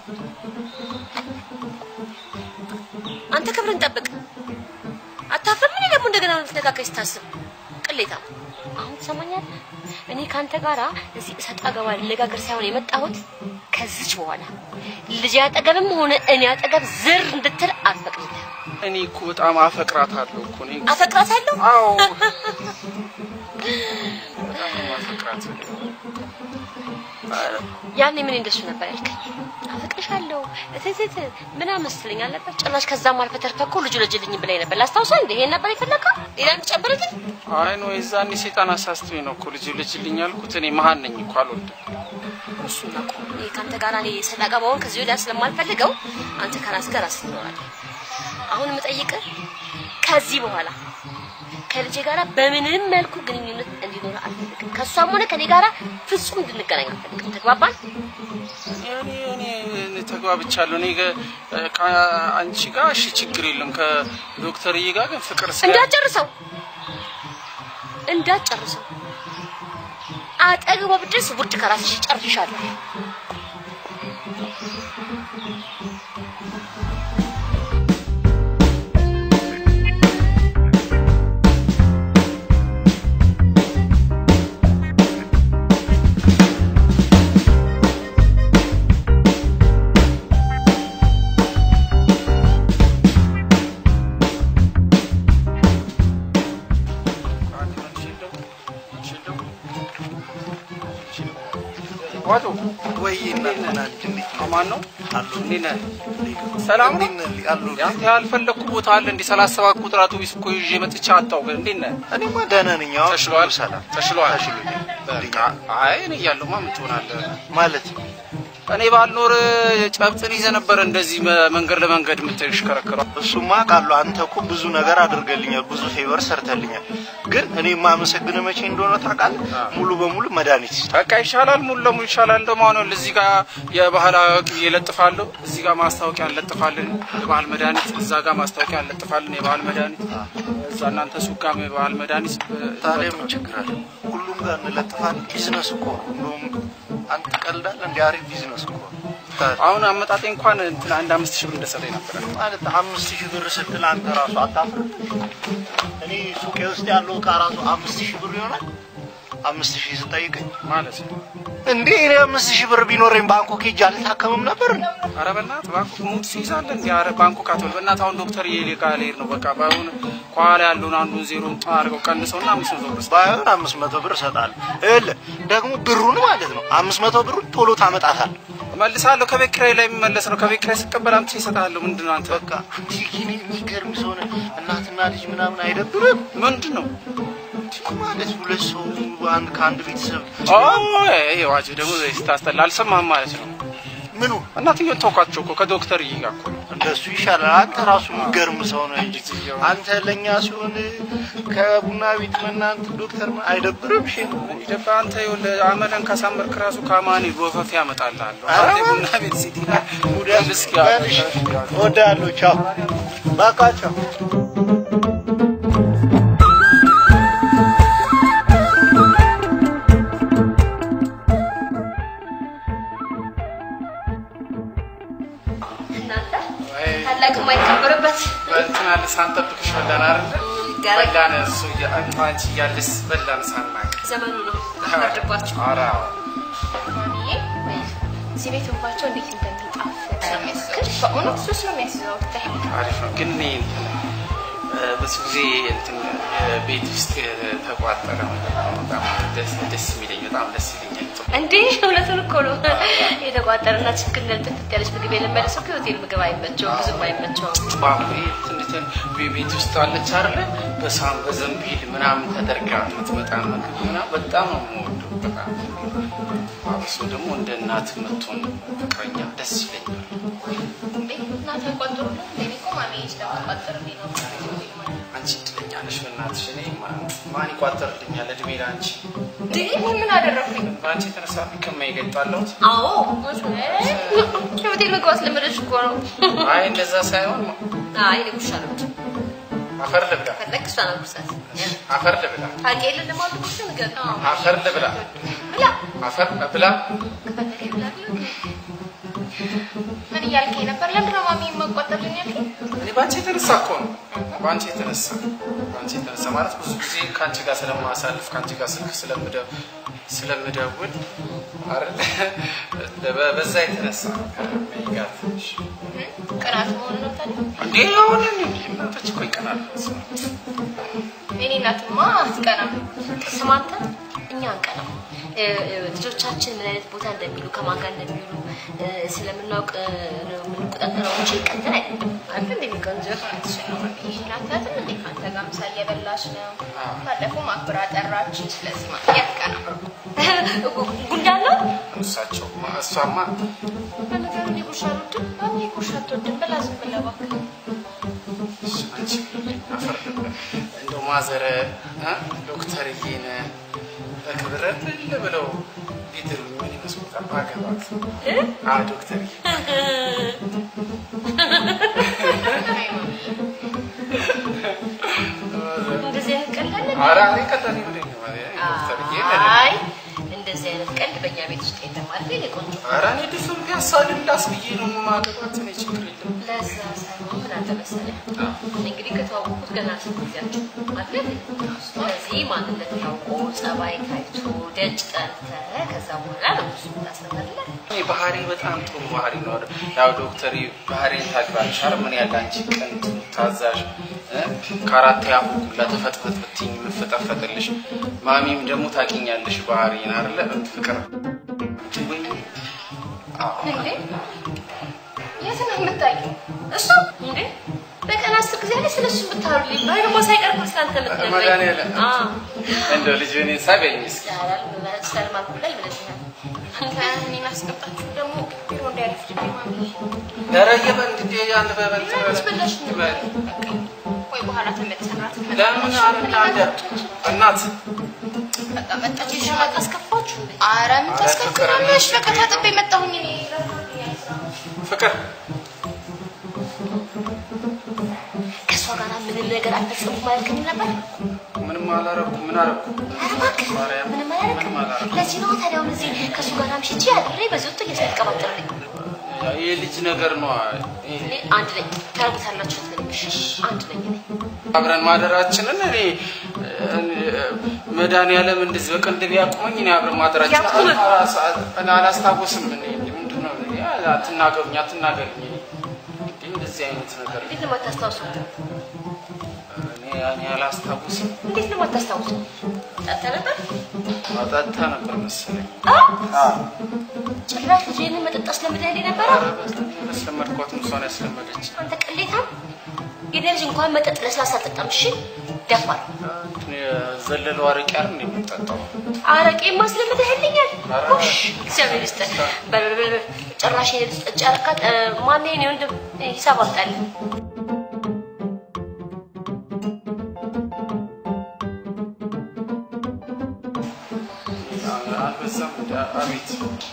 አንተ ክብርን ጠብቅ። አታፍርም? እኔ ደግሞ እንደገና ልትነካከኝ ስታስብ ቅሌታ። አሁን ትሰማኛለህ? እኔ ከአንተ ጋራ እዚህ እሰጥ አገባ ልነጋገር ሳይሆን የመጣሁት ከዚች በኋላ ልጅ አጠገብም ሆነ እኔ አጠገብ ዝር እንድትል አልፈቅድልህም። እኔ እኮ በጣም አፈቅራታለሁ እኮ እኔ አፈቅራታለሁ። አዎ በጣም ነው የማፈቅራት። ያኔ ምን እንደሱ ነበር ያልከኝ? አፈቅርሻለሁ እትትት ምናምን መሰለኝ አልነበር? ጭራሽ ከዛም አልፈህ ተርፈህ እኮ ልጁ ልጅልኝ ብላኝ ነበር። ላስታውሰው እንደ ይሄን ነበር የፈለከው? ሌላ የምትጨምርልኝ? አይ ነው የዛኔ ሴጣን አሳስቶኝ ነው እኮ ልጅ ልጅልኝ ያልኩት። እኔ መሀን ነኝ እኮ አልወድም። እሱን ነው እኮ እኔ ከአንተ ጋር እኔ ሰላቃ መሆን ከዚህ ወዲያ ስለማልፈልገው አንተ ከራስህ ጋር ራስህ ትኖራለህ። አሁን የምጠይቅህ ከዚህ በኋላ ከልጄ ጋር በምንም መልኩ ግንኙነት እንዲኖር አልፈልግም። ከእሷም ሆነ ከኔ ጋር ፍጹም እንድንገናኝ አልፈልግም። ተግባባን? እኔ እኔ እኔ ተግባብቻለሁ። እኔ ገ- ከአንቺ ጋር እሺ ችግር የለም። ከዶክተርዬ ጋር ግን ፍቅር ስለ እንዳትጨርሰው እንዳትጨርሰው አጠገቧ ብድረስ ውድ ከራስሽ ጨርሻለሁ። ዋቶ ወይ እናትና ልጅ እንዴት ነው? አማን ነው አሉ እንዴት ነህ? ሰላም ነው? እንዴት ነህ? አሉ ያንተ ያልፈለግኩ ቦታ አለ እንዴ? ሰላሳ ሰባት ቁጥር አውቶቢስ እኮ ይዤ መጥቼ አጣሁ። ግን እንዴት ነህ? እኔማ ደህና ነኝ። አሁን ተሽሎሃል? ሁሉ ሰላም ተሽሎሃል? ተሽሎኛል። በቃ አይ እኔ እያለሁማ ምን ትሆናለህ? ማለት እኔ ባልኖር ጨብጥን ይዘህ ነበረ እንደዚህ መ- መንገድ ለመንገድ የምትሽከረከረው። እሱማ ቃሉ አንተ እኮ ብዙ ነገር አድርገልኛል፣ ብዙ ፌቨር ሰርተልኛል። ግን እኔ የማመሰግንህ መቼ እንደሆነ ታውቃለህ? ሙሉ በሙሉ መድኃኒት ሲሰጥ በቃ ይሻላል፣ ሙሉ ለሙሉ ይሻላል። ደግሞ አሁን እዚህ ጋር የባህላዊ ቅቤ እለጥፋለሁ፣ እዚህ ጋር ማስታወቂያ እንለጥፋለን፣ የባህል መድኃኒት፣ እዛ ጋር ማስታወቂያ እንለጥፋለን፣ የባህል መድኃኒት፣ እዛ እናንተ ሱቅ ጋር የባህል መድኃኒት ታዲያ ምን ችግር አለ? ሁሉም ጋር እንለጥፋለን። ቢዝነስ እኮ ነው። እንደውም አንተ ቀልዳለህ። እንደ አሪፍ ቢዝነስ እኮ ነው። ታዲያ አሁን አመጣጤ እንኳን እንትን አንድ አምስት ሺህ ብር እንደሰጠኝ ነበረ። ማለት አምስት ሺህ ብር ስትል አንተ ራሱ አታፍርም? እኔ ሱቄ ውስጥ ያለው እቃ ራሱ አምስት ሺህ ብር ይሆናል። አምስት ሺህ ስጠይቀኝ ማለት እንዴ እኔ አምስት ሺህ ብር ቢኖረኝ ባንኮ ሄጄ አልታከምም ነበር። ኧረ በእናትህ ባንኮክ ሙድ ትይዛለህ እንዲ ኧረ ባንኮክ አትበል በእናትህ አሁን ዶክተር የሌጋ ልሄድ ነው በቃ ባይሆን ከኋላ ያለውን አንዱን ዜሮ አድርገው ቀንሰውና አምስት መቶ ብር ባይሆን አምስት መቶ ብር እሰጥሃለሁ። ይኸውልህ ደግሞ ብሩን ማለት ነው አምስት መቶ ብሩን ቶሎ ታመጣታለህ። እመልሳለሁ ከቤት ኪራይ ላይ የሚመለስ ነው ከቤት ኪራይ ስቀበል አምጥቼ እሰጥሃለሁ ምንድን ነው አንተ በቃ ግን የሚገርም ሰው ነህ። እናትና ልጅ ምናምን አይደብርም ምንድን ነው ማለት ሁለት ሰው አንድ ከአንድ ቤተሰብ ዋጅ ደግሞ ስታስጠላ አልሰማህም ማለት ነው ምኑ እናትየውን ተውኳቸው እኮ ከዶክተር ይጋ እኮ ነው እንደሱ ይሻላል። አንተ ራሱ የሚገርም ሰው ነህ እንጂ አንተ ለእኛ ሲሆን ከቡና ቤት መናንት ዶክተር ምን አይደብርም? ሽ ይደባ አንተ ይኸውልህ አመለን ካሳመርክ ራሱ ከአማኒ ወፈፍ ያመጣልሃለሁ ኧረ አንተ ቡና ቤት ሲቲና እስኪ እወዳለሁ። ቻው በቃ ቻው። እናንተ ታላቅ የማይከበርበት በእንትና ሳንጠብቅሽ በላን አይደለ ገረድ በላን እሱ እያ- አንቺ እያለሽ በላን ሳናቅ ዘመኑ ነው ፈርድባቸው። ኧረ አዎ። ማሚዬ እዚህ ቤት እንኳቸው እንዴት እንደሚጣፍጥ በእውነት ሱስ ነው የሚያስይዘው ብታይ አሪፍ ነው ግን እኔ እንትን እ፣ ብዙ ጊዜ እንትን እ፣ ቤት ውስጥ ተቋጠረ ነገር ነው በጣም ደስ ደስ የሚለኝ በጣም ደስ ይለኛል። እንዴ እውነቱን እኮ ነው። የተቋጠረና ችግር ጥፍት ያለች ምግብ የለመደ ሰው ከሆቴል ምግብ አይመቸውም፣ ብዙም አይመቸውም። ባኩ ትንትን ቤት ውስጥ አለች አይደለ በሳም በዘንቢል ምናምን ተደርጋ የምትመጣ ምግብ ምናምን በጣም ነው የምወደው። በጣም አብሶ ደግሞ እንደ እናት የምትሆን ፍቅረኛ ደስ ይለኛል። እንዴ እናት አይቆጥሩ እኔ እኮ ማሚዬ ስለማትቆጥርልኝ ነው አንቺ እድለኛ ነሽ በእናትሽ። እኔ ማ- ማን ይቋጠርልኛል? እድሜ ለአንቺ። እንዴ እኔ ምን አደረኩኝ በአንቺ የተነሳ ከማይገ የጣለሁት አዎ ከሆቴል ምግብ አስለመደች እኮ ነው። አይ እንደዛ ሳይሆን አይ እኔ ጉርሻ ነው እንጂ አፈር ልብላ፣ ፈለግ እሷ ነው ጉርሳት አፈር ልብላ፣ ታውቂ የለ ለማሉ ጉርሻ ንገር አፈር ልብላ፣ ብላ አፈር ብላ። ከፈለገ ብላ ብላ ምን እያልከኝ ነበር ለምንድን ነው ማሚ የማቆጠርልኝ ያልከኝ እኔ በአንቺ የተነሳ እኮ ነው። በአንቺ የተነሳ በአንቺ የተነሳ ማለት ብዙ ጊዜ ከአንቺ ጋር ስለማሳልፍ ከአንቺ ጋር ስልክ ስለምደ- ስለምደውል አይደል? በ- በዛ የተነሳ ከመይጋት ቅናት መሆኑ ነው ታዲያ እንዴ አሁን እናቶች እኮ ይቀናሉ። የኔ እናትማ አትቀናም ስማ አንተ እኛ አንቀናም። እ፣ እ፣ ልጆቻችን ምን አይነት ቦታ እንደሚሉ ከማን ጋር እንደሚውሉ እ፣ ስለምናውቅ እ፣ ነው የምንቆጣጠረው እንጂ ቀንተን አይደለም። አንተ እንደሚቀንጀ ናትናትም እንዴ ከአንተ ጋር ምሳ እየበላች ነው ባለፈው ማክብራ ጠራች ስለዚህ ማሚ አትቀናም ጉንዳን ነው እሳቸው እሷማ በነገሩ እኔ ጉርሻ አልወድም ማሚ ጉርሻ አትወድም ብላ ዝም ብለህ እባክህ አንቺ አፈር ልብላ። እንደው ማዘረ እ ዶክተርዬን በክብር እልል ብለው ቢድሩኝ ምን ይመስሉታል? ባገባት አዎ ዶክተርዬ እንደዚህ አይነት ቀልድ አለ? ኧረ እኔ ቀጠኔ ብለኝ ነው ዶክተርዬ አይ እንደዚህ አይነት ቀልድ በእኛ ቤት ውስጥ የለም አይደል? የኔ ቆንጆ ኧረ እኔ ድፍን ፒያሳ ልላስ ብዬ ነው የማገባት። እኔ ችግር የለም። ለዛ ሳይሆን ምን አለ መሰለህ እንግዲህ ከተዋወቁት ገና ስንት ጊዜያቸው አይደል? ስለዚህ ማንነት ታውቆ ጸባይ ታይቶ ደጅ ጠርተህ ከዛ በኋላ ነው እሱ ታስተምርለት። እኔ ባህሪ በጣም ጥሩ ባህሪ ነው። ያው ዶክተር ባህሪ ታውቂዋለሽ አይደል? ምን ያለ አንቺ ቅን ታዛዥ እ? ከአራት ያሁላ ተፈጥፈጥ ብትይኝ የምፈጠፈጥልሽ ማሚም ደግሞ ታውቂኛለሽ ባህሪን አይደለ? ፍቅር ወይ አዎ እንዴ የት ነው የምታየው እሱ እንዴ በቀን አስር ጊዜ ላይ ስለሱ ብታወሩልኝ ባይ ደግሞ ሳይቀር እኮ ስላንተ የምትነግረኝ መድኃኒዓለም አዎ እንደው ልጅ እኔ ሳበኝ እስኪ ያላል ማለት ስለማልኩ ላይ ይመስላል እኔን አስገባችሁ ደግሞ ቢሮ እንዳያረፍድብኝ ማሚ። ኧረ እየበል እንዴ ያን በበልት አስበላሽ ነው። በል ወይ በኋላ ተመልሰን እራት ለምን አረና እንደ እናት በቃ መጣች። ይሽ በቃ አስከፋችሁ እንዴ? ኧረ ምን ታስከፍላለሽ? በቃ ታጥቤ መጣሁኝ እኔ ፍቅር ከእሷ ጋር ምንም ነገር አልፈጸምኩም አላልከኝም ነበር? ምንም አላረኩ ምን አረኩ ኧረ እባክህ ማርያም ምንም ምንም አላደረግም። አላረኩም ለዚህ ነው ታዲያ አሁን እዚህ ከእሱ ጋር አምሽቼ አድሬ በዚህ ወጥቶ እየተቀባጠረልኝ ይህ ልጅ ነገር ነው ይሄ እኔ አንድ ነኝ ታርጉታላችሁ ትንሽ አንድ ነኝ እኔ አብረን ማደራችንን እኔ መድኃኒዓለም እንደዚህ በቅንድብ ያቁመኝ እኔ አብረን ማደራችን ያቁምህ? እኔ አላስታውስም እኔ ምንድን ነው እኔ አትናገሩኝ አትናገሩኝ እኔ እንዴ እንደዚህ አይነት ነገር እንዴት ነው የማታስታውሰው? እኔ እኔ አላስታውስም እንዴት ነው የማታስታውሰው? ጠጥተህ ነበር? ማጠጣ ነበር መሰለኝ ጭራሽ ልጅ ይህንን መጠጥ አስለምደህ ነበረ? ያስለመድኳትም እሷን ያስለመደች አንተ ቅሌታም! የኔ ልጅ እንኳን መጠጥ ለስላሳ አልጠጣም። እሺ ደፋር ዘለለው አረቄ አይደል እንደ የምጠጣው አረቄ ማስለምደህልኛል። ኧረ። ውሽ እግዚአብሔር ይስጥህ። በል በል በል በል። ጭራሽ የኔ ልጅ ጠጭ አደረካት። እ፣ ማነው የኔ ወንድም? ሂሳብ አምጣልኝ። አልበዛም እንደ አቤት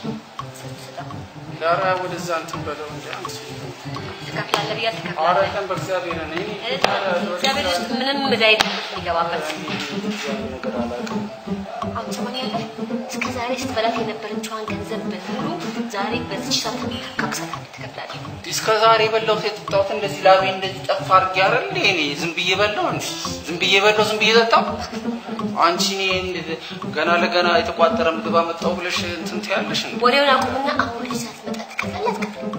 ዳራ ወደዛ እንትን በለው እንደ አንተ ትከፍላለህ ብዬ ኧረ አልተከፍላለህ። ቀን በእግዚአብሔር እኔ እ፣ እግዚአብሔር ውስጥ ምንም ዕዳ የለም የሚገባበት ነገር አላውቅም አሁን ትሰማኛለህ? እስከ ዛሬ ስትበላት የነበረችዋን ገንዘብ በሙሉ ዛሬ በዚች ሰዓት ካክሳታለህ፣ ትከፍላለህ። እስከ ዛሬ በላሁት የጠጣሁት እንደዚህ ላቤ እንደዚህ ጠፋ አድርጌ አይደል እንዴ እኔ ዝም ብዬ በላሁ እንዴ ዝም ብዬ በላሁ ዝም ብዬ ጠጣሁ አንቺ እኔ እንደ- ገና ለገና የተቋጠረ ምግብ አመጣሁ ብለሽ እንትን ትያለሽ እንዴ ወሬውን አቁምና አሁን ልጅ ሳትመጣ ትከፍላለህ፣ አትከፍልም?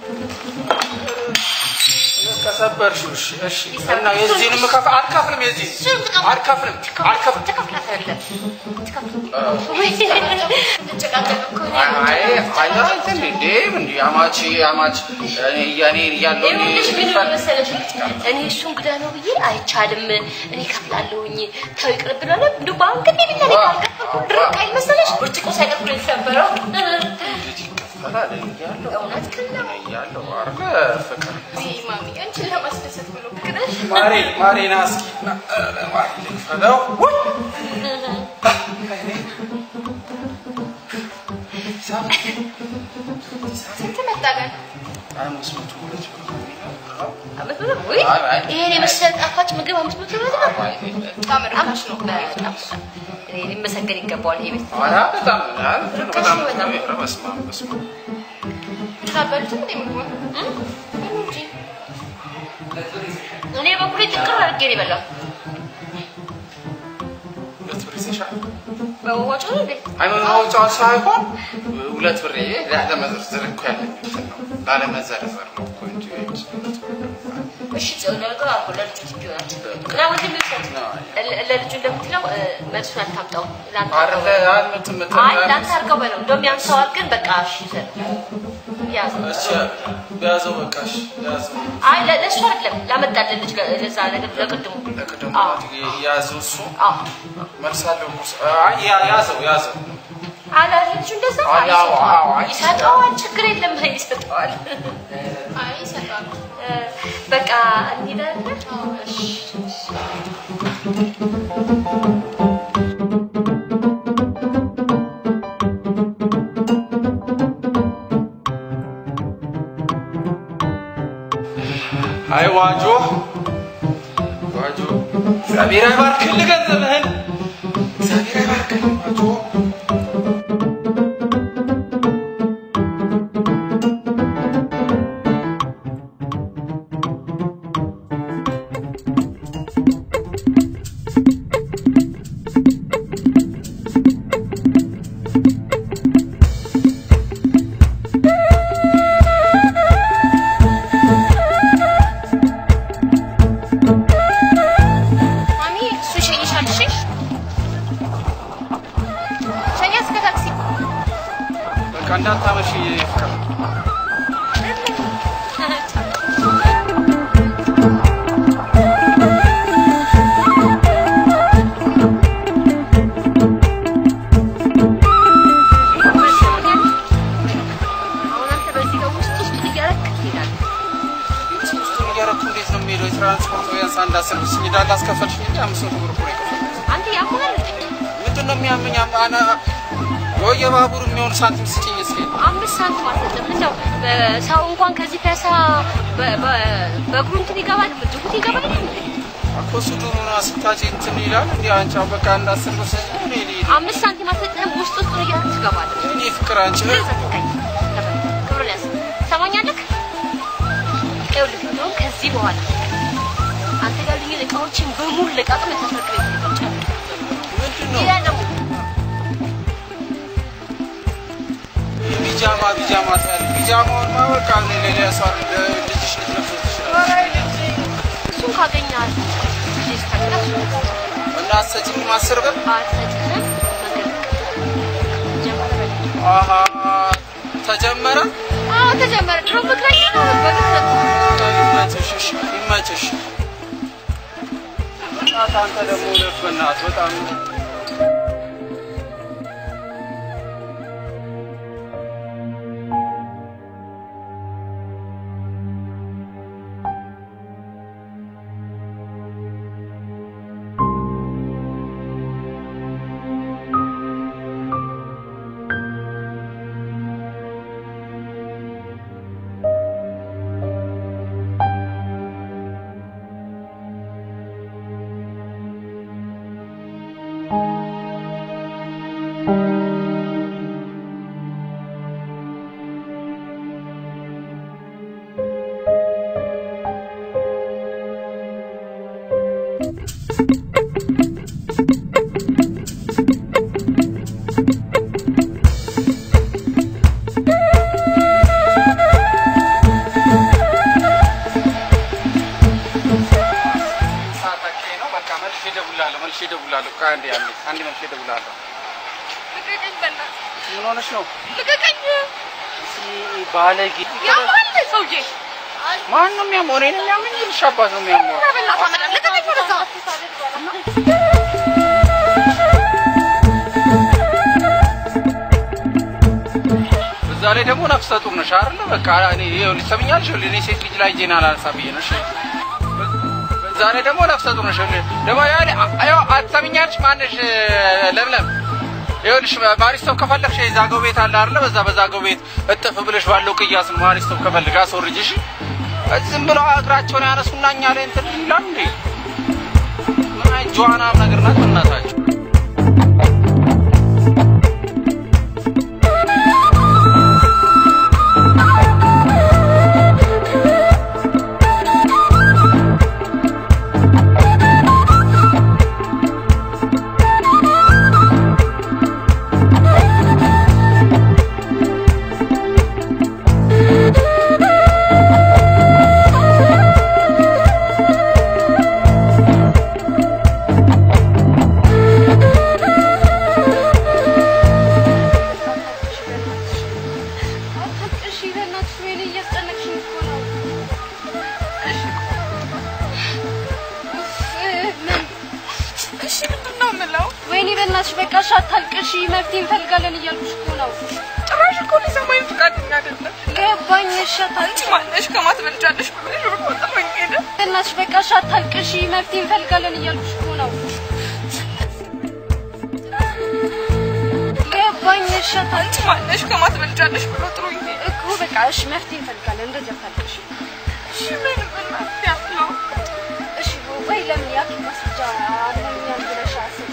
ከሰበርሽው እሺ እሺ እና የዚህንም ከፍ አልከፍልም የዚህ አልከፍልም አልከፍልም ትከፍላታለህ። ትከፍል- እንጨቃጨቅ እኮ ነው። አይ አይ እንትን እንዴ እንዴ አማች አማች እኔ ያኔ ያለው እኔ ይኸውልሽ ምን ሆነ መሰለሽ እኔ እሱ እንግዳ ነው ብዬ አይቻልም እኔ ከፍላለሁኝ ተው ይቅር ብሏል እንደው በአሁን ግን ቢላ ላይ ካልከፈልኩ ድርቅ አይል መሰለሽ ብርጭቆ ሳይቀር ብሎ የተሰበረው እንዴት ይከፈላል ያለው እውነት ግን ነው ያለው አርገ ፍቅር ውይ ማሚ አንቺን ለማስደሰት ብሎ ፍቅርሽ ማሬ ማሬ ና እስኪ ና፣ ኧረ ማሬ ልክፈለው ውይ! ስንት መጣ ግን? አምስት መቶ ሁለት ብር ነው የሚለው። አመት ብሎ ወይ አይ፣ አይ። ይሄን የመሰለ ጣፋጭ ምግብ አምስት መቶ ብር ነው አይ፣ በጣም ርካሽ ነው። በጣም እኔ ሊመሰገን ይገባዋል ይሄ ቤት ኧረ በጣም ኧረ በጣም በጣም። ኧረ በስመ አብ በስመ አብ ተቀበሉትም እንደ ምግቡን በሉ እንጂ እኔ በኩሌ ጥቅር አድርጌ ነው የበላው ሁለት ብር ይዘሻል? በወዋጮ ነው እንዴ አይ መማውጫው ሳይሆን ሁለት ብር ይሄ ላለመዘርዘር እኮ ያለኝ እንትን ነው ላለመዘርዘር ነው እኮ እንጂ እሺ ጽዮን ነገር አልኩ ለልጁ ትቢ ይሆናል እና ወንድም ይውሰድ ለ- ለልጁ እንደምትለው እ፣ መልሱን አታምጣው ለአንተ አረ አድርገው በለው። አልመትም አይ ለአንተ አድርገው በለው እንደውም ያንሰዋል ግን በቃ እሺ ይውሰድ ያዘው እሺ ያዘው በቃ እሺ ያዘው አይ ለ- ለእሱ አይደለም ላመጣልን ልጅ ጋ- ለዛ ነገር ለቅድሙ ለቅድሙ አዎ ያዘው እሱ አዎ መልሳለሁ እኮ እሱ። አይ ያ- ያዘው ያዘው አለ ልጁ እንደዛ አይ፣ አይ፣ አዎ፣ አዎ፣ አይ፣ ይሰጠዋል ችግር የለም ይሰጠዋል አይ ይሰጣሉ። እ፣ በቃ እንሄዳለን እሺ አይ ዋጆ ዋጆ እግዚአብሔር አይባርክልህ ገንዘብህን እግዚአብሔር አይባርክልህ ዋጆ ማሚ እሱ ይሸኝሻል። እሺ ሸኛ እስከ ታክሲ በቃ እንዳታመሽ ፍቅር እንዳሰርብስኝ እንዳለ አስከፈልሽኝ እንጂ አምስት መቶ ብር እኮ ነው የከፈልኩት። አንተ ያሙናል እንዴ? ምንድን ነው የሚያመኝ? አና ወይ የባቡር የሚሆን ሳንቲም ስጭኝ እስኪ። አምስት ሳንቲም አልሰጥም። እንደው ሰው እንኳን ከዚህ ፒያሳ በ- በ- በእግሩ እንትን ይገባል፣ ጅቡቲ ይገባል እንዴ? እኮ እሱ ድሮና ስታጭ እንትን ይላል እንዲ አንቺ አሁን በቃ እንዳስር ብር ስጭኝ። እኔ ልሂድ። አምስት ሳንቲም አልሰጥህም። ውስጥ ውስጥ እያልክ ትገባለህ። እኔ ፍቅር አንቺ ዘጥቀኝ ክብር ያዝ ሰማኛለህ። ይኸውልህ እንደውም ከዚህ በኋላ አንተ ጋር ልኝ እቃዎችን በሙሉ ለቃቅም ተፈቅደ ይፈጫል። ምንድን ነው ሌላ ደግሞ ቢጃማ ቢጃማ ትላለች። ቢጃማውን ማወቅ አለ ሌላ ሰው አይደል ልጅሽ ልትለብሰው ትችላለች። እሱን ካገኘሃል ልጅ ተቀላሽ እና አትሰጪኝም አስር ብር አልሰጥህም። መንገድ ጀመረ አሀ ተጀመረ። አዎ ተጀመረ። ድሮ ፍቅረኛ ነው በግድ ይመችሽ፣ እሺ፣ ይመችሽ። እናት አንተ ደግሞ ለፍ በእናትህ በጣም ሰዓት አካባቢ ነው። በቃ መልሼ እደውላለሁ፣ መልሼ እደውላለሁ። ቆይ አንዴ አንዴ አንዴ መልሼ እደውላለሁ። ልቀቀኝ በእናትህ ምን ሆነሽ ነው? ልቀቀኝ። ባለጌ ያማል ሰውዬ። ማን ነው የሚያመው? እኔን የሚያመኝ ልሽ አባት ነው የሚያመው። ኧረ በእናትህ አመጣ ልቀቀኝ ወደዛ። እዛ ላይ ደግሞ ነፍሰ ጡር ነሽ አይደለ? በቃ እኔ ይኸውልሽ ሰምኛለሽ። ይኸውልሽ እኔ ሴት ልጅ ላይ እጄን አላነሳ ብዬ ነው። እሺ በዛ ላይ ደግሞ ነፍሰ ጡር ነሽ። ይኸውልሽ ደግሞ ያኔ አዮ አትሰምኛለሽ። ማነሽ ለምለም ይኸውልሽ ማሪስቶፍ ከፈለግሽ የዛገው ቤት አለ አይደለ? በዛ በዛገው ቤት እጥፍ ብለሽ ባለው ቅያስ ነው ማሪስቶፍ ከፈልግ አስወርጅሽ። ዝም ብለው እግራቸውን ያነሱና እኛ ላይ እንትን ይላል እንዴ? ምን አይነት ጀዋናም ነገር ናት በእናታችሁ። እሺ በእናትሽ ወይኔ እያስጨነቅሽኝ እኮ ነው። ምን እሺ ምንድን ነው የምለው? ወይኔ በእናትሽ በቃ እሺ አታልቅሺ፣ መፍትሄ እንፈልጋለን እያልኩሽ እኮ ነው። ጭራሽ እኮ ሊሰማኝ ፈቃደኛ አይደለም። ገባኝ። እሺ አታልቅሺ ማነሽ ከማትበልጫለሽ ብሎሽ ብሎ ጥሎኝ ሄደ። በእናትሽ በቃ እሺ አታልቅሺ፣ መፍትሄ እንፈልጋለን እያልኩሽ እኮ ነው። ገባኝ። እሺ አታልቅሺ ማነሽ ከማትበልጫለሽ ብሎ ጥሎኝ ሄደ እኮ በቃ እሺ መፍትሄ እንፈልጋለን። እንደዚህ አታልቅሺ። እሺ ምን በእናትሽ ያለው እሺ ወይ ለምን ያክል ማስረጃ አለኛል ብለሽ አሰብሽ?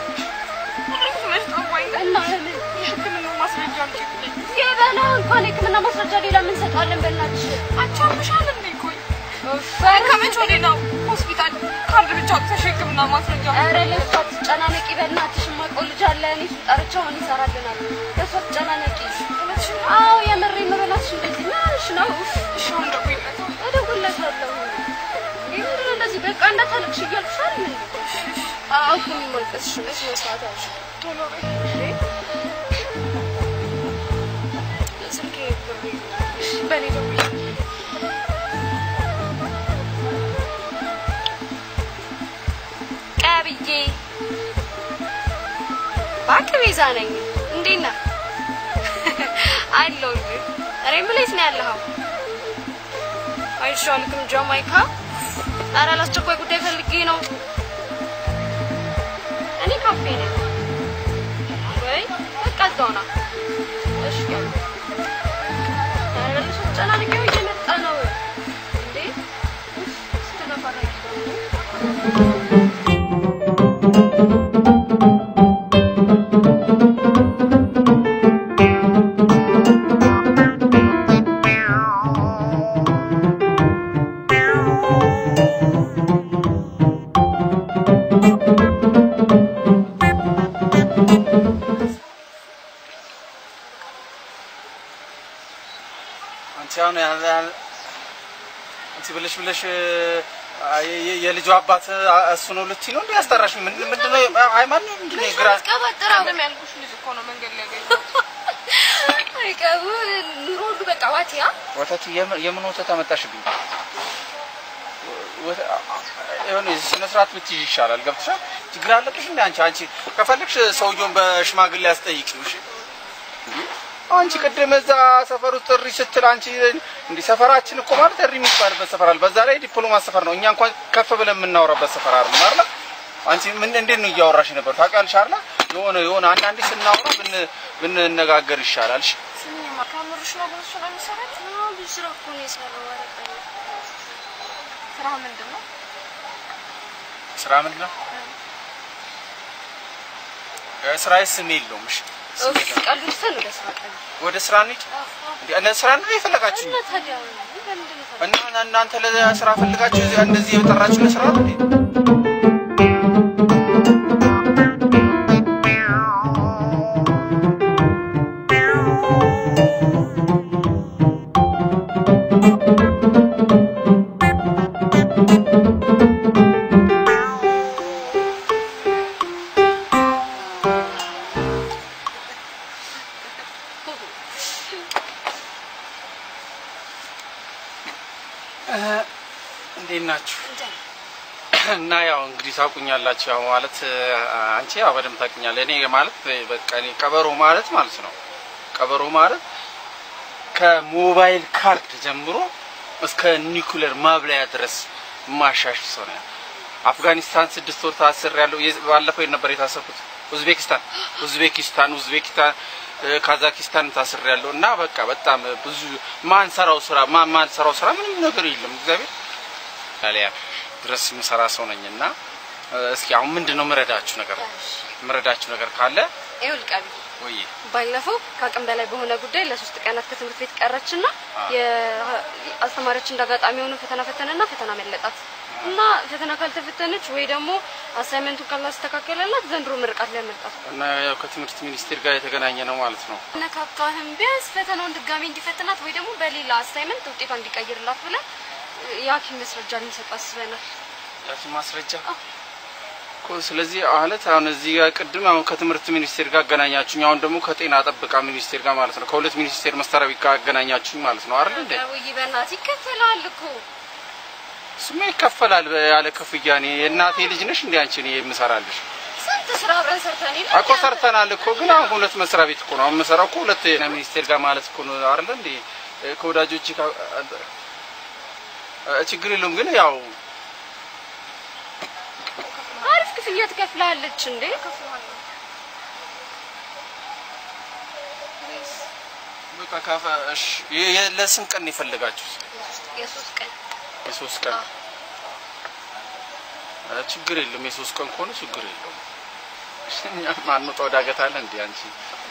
እና ለምን የሕክምና ማስረጃ አምጪልኝ። የበላ እንኳን የሕክምና ማስረጃ ሌላ ምን ሰጣለን? በእናትሽ አቻምሻል እንዴ? ቆይ ከመቼ ወዲህ ነው ሆስፒታል ካርድ ብቻ አውጥተሽ የሕክምና ማስረጃ? ኧረ ለእሷ ትጨናነቂ በእናትሽ። የማውቀው ልጅ አለ እኔ እሱን ጠርቼው አሁን ይሰራልናል። ለእሷ ትጨናነቂ። አዎ የምሬን ነው። በእናትሽ እንደዚህ ምንሽ ነው? እሺ አሁን እደውይለታለሁ። እደውይለታለሁ። ይህ ምንድን ነው እንደዚህ በቃ እንዳታለቅሽ እያልኩሽ አይደል እንዴ? አዎ እኮ የሚመልቀስሽ በስነ ስርዓት ያልሽ ቶሎ በይ እንዴ። ስልኬ ብር እሺ በእኔ ደውይ። ቀብዬ እባክህ ቤዛ ነኝ። እንዴት ነህ? አለሁልህ። እኔ የምልህ የት ነው ያለኸው? አይቼዋለሁ ጃማይካ ኧረ ለአስቸኳይ ጉዳይ ፈልጌ ነው። እኔ ካፌ ነኝ። ወይ በቃ እዛው ና። እሺ ያው ኧረ ለሱ ተጨናንቄው እየመጣ ነው እንዴ ስተነፋረቅ አንቺ አሁን ያ- ያ- አንቺ ብለሽ ብለሽ አ- የ- የ- የልጁ አባት አ- እሱ ነው ልትይ ነው እንዴ? ያስጠራሽ ምንድን ምንድን ነው? ሃይማኖት ነው ምንድን ነው? ግራ ቀባጥራ ቅድም ያልኩሽ ልጅ እኮ ነው መንገድ ላይ ያገኘሁት። አይቀቡ ኑሮ ሁሉ በቃ ዋቲያ ወተት የምን የምን ወተት አመጣሽብኝ? ወተ- አ- አ- የሆነ ስነ ስርዓት ብትይዥ ይሻላል። ገብቶሻል? ችግር አለብሽ እንዴ አንቺ? አንቺ ከፈለግሽ ሰውየውን በሽማግሌ ያስጠይቂው። እሺ አንቺ ቅድም እዛ ሰፈሩ ጥሪ ስትል አንቺ እንዲህ ሰፈራችን እኮ ማለት ጥሪ የሚባልበት ሰፈር አለ። በዛ ላይ ዲፕሎማት ሰፈር ነው። እኛ እንኳን ከፍ ብለን የምናወራበት ሰፈር አይደለም አይደል? አንቺ ምን እንዴት ነው እያወራሽ ነበር? ታውቂያለሽ አይደል? የሆነ የሆነ አንዳንዴ ስናወራ ብን ብንነጋገር ይሻላል። እሺ ስሚኝማ ከምርሽ ነው ግን እሱ ነው የሚሰራት ነው ብዙ ስራ እኮ ነው የሰራው ወረቀት ስራ ምንድን ነው? ስራ ምንድን ነው? ስራዬ ስም የለውም። እሺ ስም ኦፍ የለውም። ቀልዱ ትተን ወደ ስራ ቀልድ ወደ ስራ እንሂድ። እንዴ እነ ስራ ነው የፈለጋችሁኝ? እና ታዲያ ለምንድን ነው ታዲያ እና እናንተ ለስራ ፈልጋችሁ እዚህ እንደዚህ የጠራችሁ ለስራ ነው እንዴ? እንዴት ናችሁ? እና ያው እንግዲህ ታውቁኛላችሁ። ያው ማለት አንቺ ያው በደንብ ታውቁኛለህ። እኔ ማለት በቃ እኔ ቀበሮ ማለት ማለት ነው። ቀበሮ ማለት ከሞባይል ካርድ ጀምሮ እስከ ኒኩለር ማብላያ ድረስ ማሻሽ ሰው ነው። አፍጋኒስታን ስድስት ወር ታስር ያለው ባለፈው ነበር የታሰርኩት። ኡዝቤኪስታን ኡዝቤኪስታን ኡዝቤኪስታን ካዛኪስታን ታስር ያለው እና በቃ በጣም ብዙ ማንሰራው ስራ ማ ማንሰራው ስራ ምንም ነገር የለም። እግዚአብሔር ታዲያ ድረስ የምሰራ ሰው ነኝ እና እስኪ አሁን ምንድን ነው ምረዳችሁ ነገር ምረዳችሁ ነገር ካለ ይኸውልህ ቀብዬ ወይ ባለፈው ከአቅም በላይ በሆነ ጉዳይ ለሶስት ቀናት ከትምህርት ቤት ቀረችና የአስተማሪያችን እንዳጋጣሚ የሆነ ፈተና ፈተነና ፈተና መለጣት እና ፈተና ካልተፈተነች ወይ ደግሞ አሳይመንቱን ካላስተካከለላት ዘንድሮ ምርቃት ላይ መልጣት እና ያው ከትምህርት ሚኒስቴር ጋር የተገናኘ ነው ማለት ነው። ነካካህም ቢያንስ ፈተናውን ድጋሚ እንዲፈትናት ወይ ደግሞ በሌላ አሳይመንት ውጤቷ እንዲቀይርላት ብለን የሐኪም መስረጃ ልንሰጥ አስበናል። ያቺ ማስረጃ እኮ ስለዚህ ማለት አሁን እዚህ ጋር ቅድም አሁን ከትምህርት ሚኒስቴር ጋር አገናኛችሁኝ፣ አሁን ደግሞ ከጤና ጥበቃ ሚኒስቴር ጋር ማለት ነው። ከሁለት ሚኒስቴር መስሪያ ቤት ጋር አገናኛችሁኝ ማለት ነው አይደል እንዴ? ወይ በእናትህ ይከፈላል እኮ ስማ ይከፈላል ያለ ክፍያ። እኔ የእናቴ ልጅ ነሽ እንዴ አንቺ? እኔ የምሰራልሽ ስንት ስራ አብረን ሰርተን የለ እኮ ሰርተናል እኮ ግን አሁን ሁለት መስሪያ ቤት እኮ ነው አሁን የምሰራው እኮ ሁለት ጤና ሚኒስቴር ጋር ማለት እኮ ነው አይደል እንዴ? ከወዳጆች ችግር የለውም ግን ያው አሪፍ ክፍያ ትከፍላለች እንዴ? በቃ ካፈ እሺ የ- የ- ለስንት ቀን ነው የፈለጋችሁት? የሶስት ቀን የሶስት ቀን ኧረ ችግር የለም። የሶስት ቀን ከሆነ ችግር የለውም። እኛ ማንወጣው ዳገት አለ እንዴ አንቺ?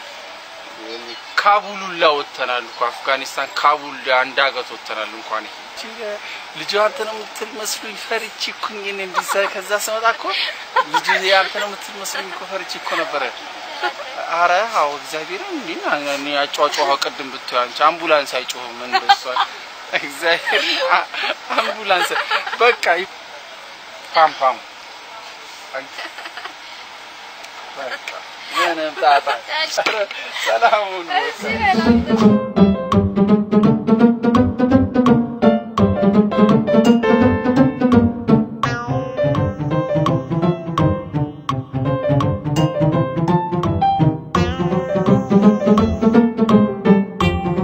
ካቡሉላ ወጥተናል እኮ አፍጋኒስታን ካቡል አንድ ሀገት ወጥተናል። እንኳን ይሄ እቺ ልጁ አንተ ነው የምትል መስሉኝ ፈርቼ እኮ እኔ እንዲዛ ከዛ ስመጣ እኮ ልጁ አንተ ነው የምትል መስሉኝ እኮ ፈርቼ እኮ ነበረ። አረ አዎ እግዚአብሔር እንዴ እኔ አጫጫዋ ቅድም ብትይ አንቺ አምቡላንስ አይጮህም ምን በሷ እግዚአብሔር አ- አምቡላንስ በቃ ይ- ፓም ፓም በቃ ምንም ጣጣ ኧረ ሰላም ሁኑ። እዚህ በላም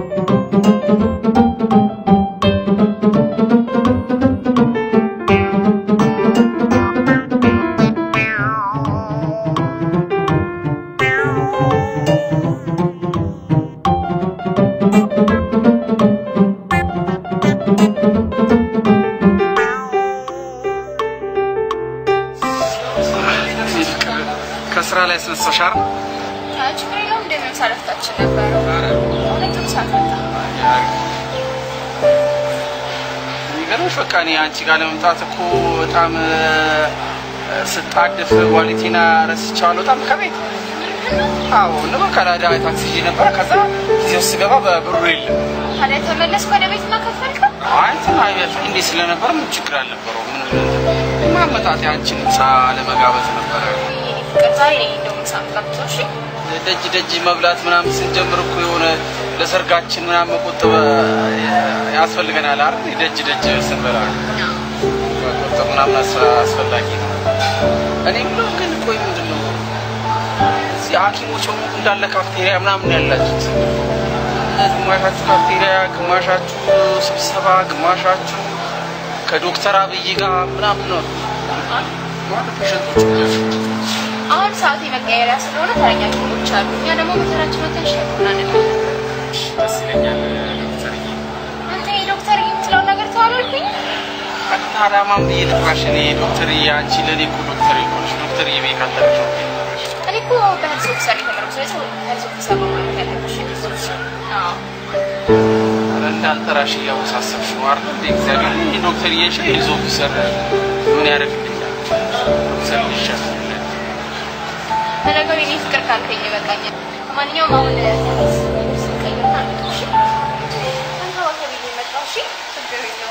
እ ረሳሻር ችግር የለውም እንደምን ሳለፍታችን ነበረ ሁለቱም ሰዓት መጣ የሚገርምሽ በቃ እኔ አንቺ ጋር ለመምጣት እኮ በጣም እ፣ ስጣድፍ ኳሊቲና ረስቼዋለሁ በጣም ከቤት አዎ ነው በቃ ላዳ ታክሲ ይዤ ነበረ ከዛ ጊዜ ውስጥ ስገባ በብሩ የለም ታዲያ ተመለስኩ ወደ ቤት እና ከፈልከው አይ እንትን አይ እንዴ ስለነበረ ምን ችግር አልነበረው ምን ማመጣጤ አንቺን ምሳ ለመጋበዝ ነበረ ፍቅር ዛሬ ነኝ እንደውም ምሳ የምጋብዘው እሺ ደጅ ደጅ መብላት ምናምን ስንጀምር እኮ የሆነ ለሰርጋችን ምናምን መቆጠብ ያስፈልገናል አይደል? ደጅ ደጅ ስንበላ መቆጠብ ምናምን አስ- አስፈላጊ ነው። እኔ ብለው ግን ቆይ ምንድን ነው እዚህ ሐኪሞች በሙሉ እንዳለ ካፍቴሪያ ምናምን ያላችሁት ግማሻችሁ ካፍቴሪያ፣ ግማሻችሁ ስብሰባ፣ ግማሻችሁ ከዶክተር አብይ ጋር ምናምን ነው ማለት ፔሸንቶች አሁን ሰዓት የመቀየሪያ ስለሆነ ተረኛ ኪሞች አሉ እኛ ደግሞ በተራችን ወተን ሸኩና ደስ ይለኛል ዶክተርዬ። አንተ የዶክተር የምትለውን ነገር ተዋላልኩኝ ታዲያ ማን ብዬ ልጥራሽ? እኔ ዶክተር አንቺ ለእኔ እኮ ዶክተር ይሆንሽ ዶክተር የቤ ካለሽ ነው እኔ እኮ በህልስ ኦፊሰር የተመረቁ ስለዚህ ህልስ ኦፊሰር በማለት ያለብሽ አዎ ኧረ እንዳልጠራሽ እያወሳሰብሽ ነው አይደል? እንደ እግዚአብሔር እኔ ዶክተር እየሽ ሄልዝ ኦፊሰር ምን ያደርግልኛል? ዶክተር ይሻላል። ለነገሩ የኔ ፍቅር ካልከኝ ይበቃኛል ማንኛውም አሁን ስንቀይርና እሺ ተንከባከብ እየመጣሁ እሺ ችግር የለውም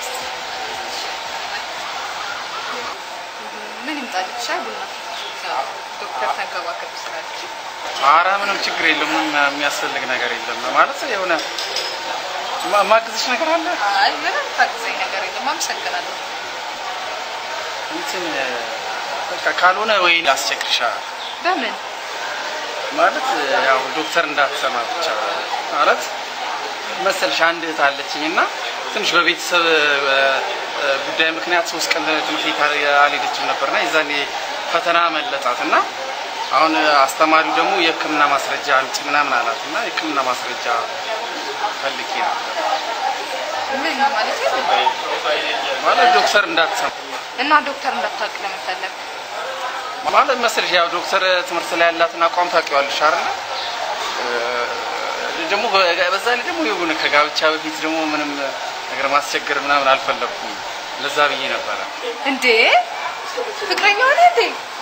ምን ይምጣልሽ ሻይ ቡና ዶክተር ተንከባከብ ስላለች ኧረ ምንም ችግር የለም። ምንም የሚያስፈልግ ነገር የለም። ማለት የሆነ ማ- ማግዝሽ ነገር አለ አይ ምንም ታግዘኝ ነገር የለም አመሰግናለሁ እንትን በቃ ካልሆነ ወይ ላስቸግርሻ በምን ማለት ያው ዶክተር እንዳትሰማ ብቻ ማለት መሰልሽ አንድ እህት አለችኝ እና ትንሽ በቤተሰብ እ፣ እ፣ ጉዳይ ምክንያት ሶስት ቀን ትምህርት ቤት አል- አልሄደችም ነበርና የዛኔ ፈተና መለጣት እና አሁን አስተማሪው ደግሞ የሕክምና ማስረጃ አምጪ ምናምን አላት እና የሕክምና ማስረጃ ፈልጌ ነበር ምን ማለት ማለት ዶክተር እንዳትሰማ እና ዶክተር እንዳታውቅ ለመፈለግ ማለት መሰለሽ ያው ዶክተር ትምህርት ላይ ያላትን አቋም ታውቂዋለሽ አይደል? እ፣ ደግሞ በ- በዛ ላይ ደግሞ የሆነ ከጋብቻ በፊት ደግሞ ምንም ነገር ማስቸገር ምናምን አልፈለኩም። ለዛ ብዬ ነበረ። እንዴ ፍቅረኛ ሆነ እንዴ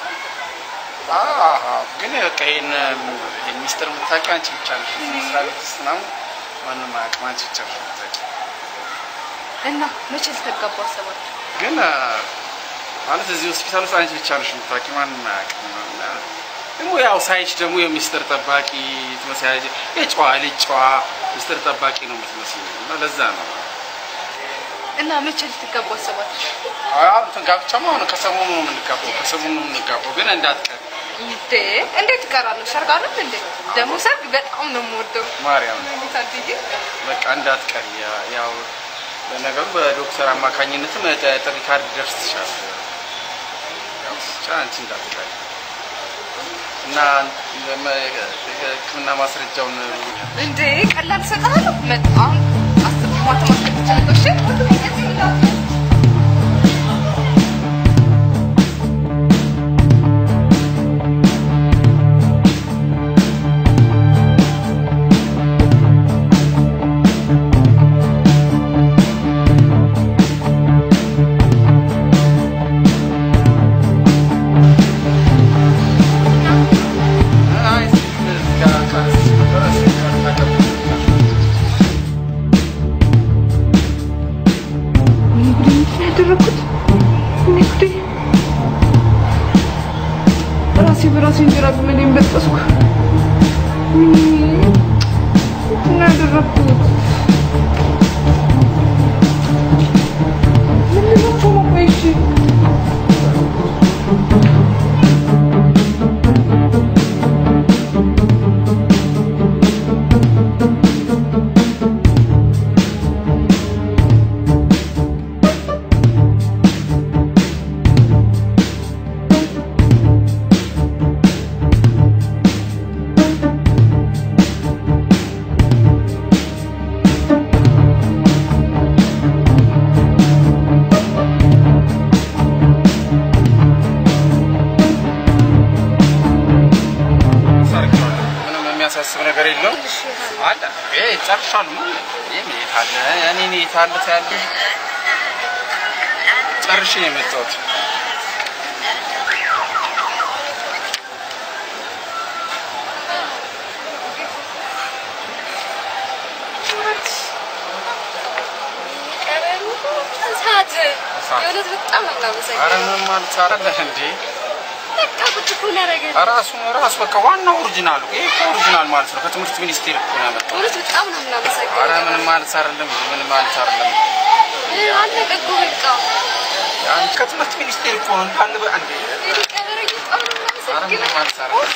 አዎ፣ ግን በቃ ይሄን ይሄን ሚስጥር የምታውቂው አንቺ ብቻ ነሽ። መስሪያ ቤት ውስጥ ምናምን ማንም አያውቅም፣ አንቺ ብቻ ነሽ የምታውቂው። እና መቼ ልትጋቡ አሰባችሁ ግን አ፣ ማለት እዚህ ሆስፒታል ውስጥ አንቺ ብቻ ነሽ የምታውቂው፣ ማንም አያውቅም። እና ደግሞ ያው ሳይሽ ደግሞ የሚስጥር ጠባቂ ትመስያለሽ። የጨዋ ልጅ ጨዋ ሚስጥር ጠባቂ ነው የምትመስለው እና ለዛ ነው እና መቼ ልትጋቡ አሰባችሁ አሁን እንትን ጋብቻማ አሁን ከሰሞኑ ነው የምንጋባው፣ ከሰሞኑ ነው የምንጋባው። ግን እንዳትቀር እንዴ እንዴት እቀራለሁ ሰርግ አይደል እንዴ ደግሞ ሰርግ በጣም ነው የምወደው ማርያም ታድዬ በቃ እንዳትቀር። ያ- ያው ለነገሩ በዶክተር አማካኝነትም ጥ- ጥሪ ካርድ ደርስሻል። ያው ብቻ አንቺ እንዳትቀር እና ለመ- ሕክምና ማስረጃውን እንዴ ቀላል እሰጥሃለሁ መጣ አሁን አስር ማታ ማስቀጥ ትችላለሽ አይ እዚህ ጋር ካርድ ነበረ፣ እዚህ ጋር ታቀብልሻለሽ። ያደረኩት እኔ ጉዴ ራሴ በራሴ እንጀራ ግመሌን በጠስኩ። ምንድን ነው ያደረኩት? ምንድን ነው እኮ ቆይ እሺ የሚያሳስብ ነገር የለውም። አለ ይሄ ጨርሻለሁ። ምን ይሄ የት አለ እኔ እኔ የት አለ ታያለሽ? ጨርሼ ነው የመጣሁት። ሰዓት የእውነት በጣም ነው የማመሰግነው። ኧረ ምንም ማለት አይደለም እንዴ በቃ ቁጭ እኮ ነው ያደረገኝ። ራሱ ራሱ በቃ ዋናው ኦሪጂናሉ ይሄ እኮ ኦሪጂናል ማለት ነው። ከትምህርት ሚኒስቴር እኮ ነው ያመጣው። እውነት በጣም ነው የምናመሰግነው። ኧረ ምንም ማለት አይደለም፣ ምንም ማለት አይደለም። አለቀ እኮ በቃ። ያን ከትምህርት ሚኒስቴር እኮ ነው እንዳለ በአንዴ እኔ ቀበረኝ በጣም ነው ኧረ ምንም የማመሰግነው። ማለት አይደለም።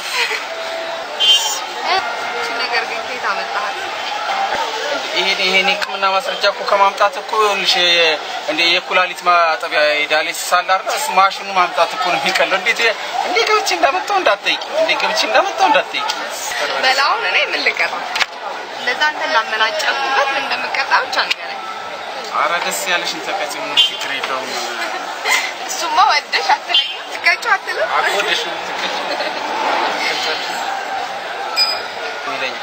እቺ ነገር ግን ከየት አመጣሃት? ይሄን ይሄን የሕክምና ማስረጃ እኮ ከማምጣት እኮ ይኸውልሽ እንደ የኩላሊት ማጠቢያ ዳያሊሲስ አለ አይደል? እሱ ማሽኑ ማምጣት እኮ ነው የሚቀለው። እንዴት እንዴ ገብቼ እንዳመጣው እንዳትጠይቂ፣ እንዴ ገብቼ እንዳመጣው እንዳትጠይቂ። በላውን እኔ ምን ልቀጣ? እንደዛ አንተን ላመናጨኩበት ምን እንደምቀጣ ብቻ ንገረኝ። ኧረ ደስ ያለሽን ተቀጭ፣ ምንም ችግር የለውም። እሱማ ወደሽ አትለኝም፣ ትቀጪው አትልም። አቆደሽ ትቀጭ ይለኛል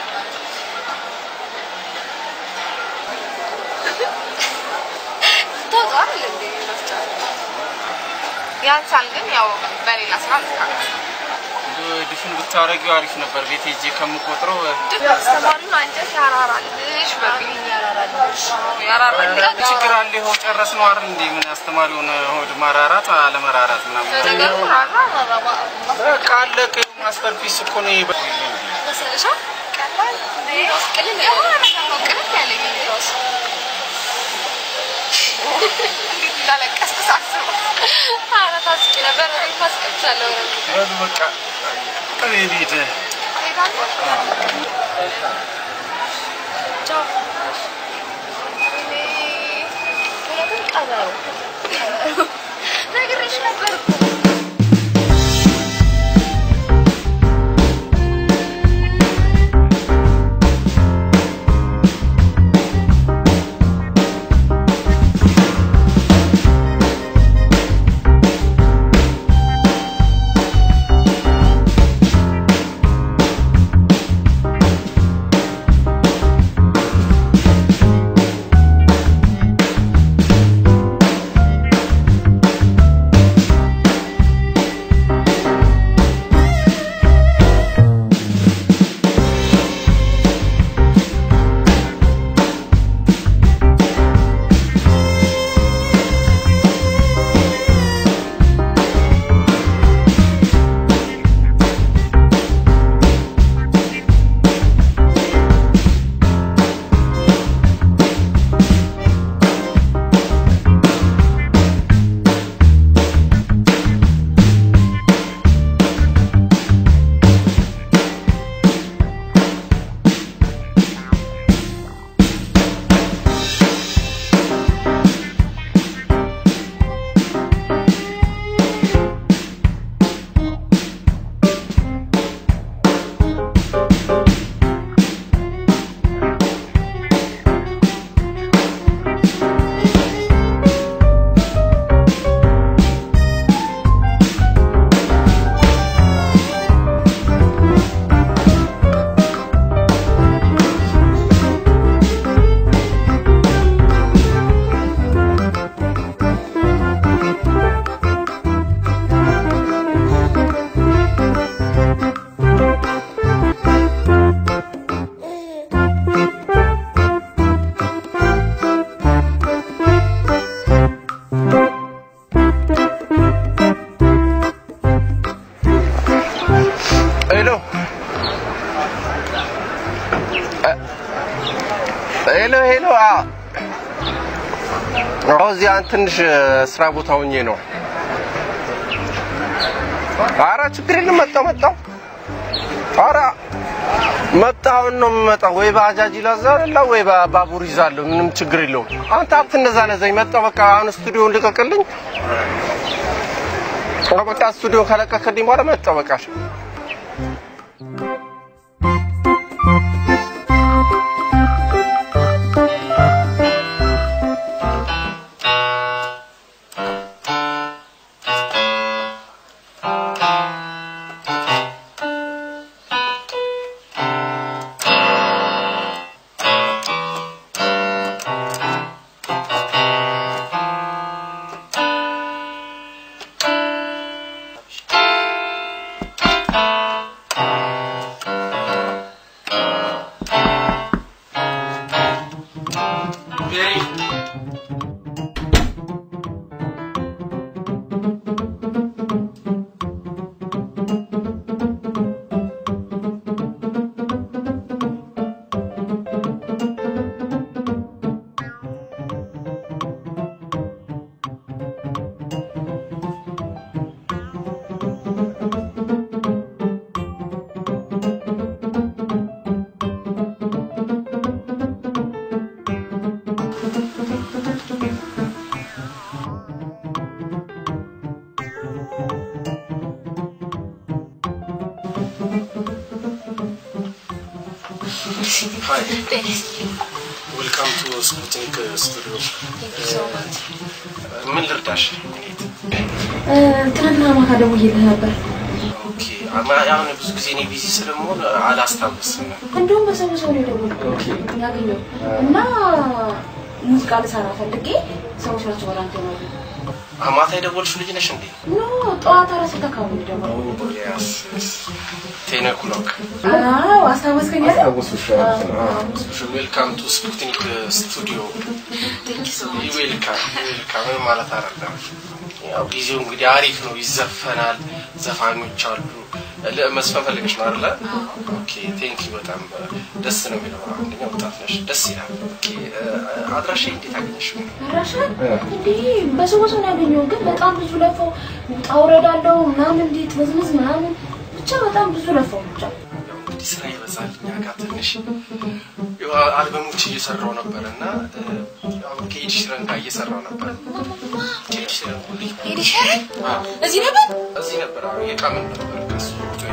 ታውቀዋል እንዴ መፍጫ? ያንሳል ግን ያው በሌላ ስራ ልታውቅ እንደው ድፍን ብታረጊው አሪፍ ነበር። ቤት ሄጄ ከምቆጥረው አስተማሪውን አንጀት ያራራልሽ በሚል ያራራልሽ ያራራልሽ ችግር አለ። ይኸው ጨረስነው አይደል እንዴ? ምን አስተማሪውን ሆድ ማራራት አለመራራት ምናምን ነገሩ ራራ ራራ በቃ አለቀ። ማስተር ፒስ እኮ ነው ይሄ። መሰለሻ ቀላል ቅልል የሆነ ነገር ነው ቅልል ያለ ጊዜ ራሱ እንዴት እንዳለቀስኩ ሳስበው ኧረ ታስቂ ነበር ወደ ታስቀቻለሁ በሉ በቃ እኔ ልሂድ። ቻው እውነትም ቀበሮ ነግሬሽ ነበር እኮ ሄሎ ሄሎ ሄሎ። አዎ እዚያ ትንሽ ስራ ቦታ ሆኜ ነው። ኧረ ችግር የለም መጣሁ መጣሁ። ኧረ መጣሁ አሁን ነው የምመጣው። ወይ ባጃጅ ይላዛላ ወይ ባ- ባቡር ይዛለሁ። ምንም ችግር የለውም። አንተ አትነዛነዘኝ። መጣሁ በቃ አሁን ስቱዲዮን ልቀቅልኝ። በቃ ስቱዲዮ ከለቀቅልኝ በኋላ መጣሁ በቃ ሀይ ጤና ይስጥልኝ። ዌልካም ቱ ስፑትኒክ ስቱዲዮ። Thank you so much። ምን ልርዳሽ? ትናንትና ማታ ደውዬልህ ነበር። ኦኬ አማ- አሁን ብዙ ጊዜ እኔ ቢዚ ስለመሆን አላስታውስም። እንደውም በሰው ሰው ነው የደወልኩት ያገኘው እና ሙዚቃ ልሰራ ፈልጌ ሰዎች ናቸው ወደ አንተ ይመጡ። ማታ የደወልሽው ልጅ ነሽ እንዴ? ኖ ጠዋት አራት ሰዓት አካባቢ ነው የደወልኩት። ያስ ቴን ኦክሎክ አዎ አስታወስከኝ አይደል? ዌልካም ቱ ስፑትኒክ ስቱዲዮ። ዌልካም ዌልካም ምን ማለት አይደለም። ያው ጊዜው እንግዲህ አሪፍ ነው፣ ይዘፈናል፣ ዘፋኞች አሉ። ለ- መስፈን ፈልገሽ ነው አይደለ? ኦኬ ቴንክ ዩ በጣም ደስ ነው የሚለው። አንደኛ ወጣት ነሽ፣ ደስ ይላል። ኦኬ አድራሻ እንዴት አገኘሽው? አድራሻን እንዲህ በሰው በሰው ነው ያገኘው፣ ግን በጣም ብዙ ለፈው ውጣ ውረድ አለው ምናምን እንዴት መዝመዝ ምናምን ብቻ በጣም ብዙ ለፈው ብቻ ያው እንግዲህ ስራ ይበዛል እኛ ጋር ትንሽ ያው አልበሞች እየሰራው ነበር እና አሁን ከኤድ ሽረን ጋር እየሰራው ነበር። ኤድ ሽረን ሁሌ ሄድ ሸረን እዚህ ነበር እዚህ ነበር አሁን የቃምን ነበር ከሱ ውጭ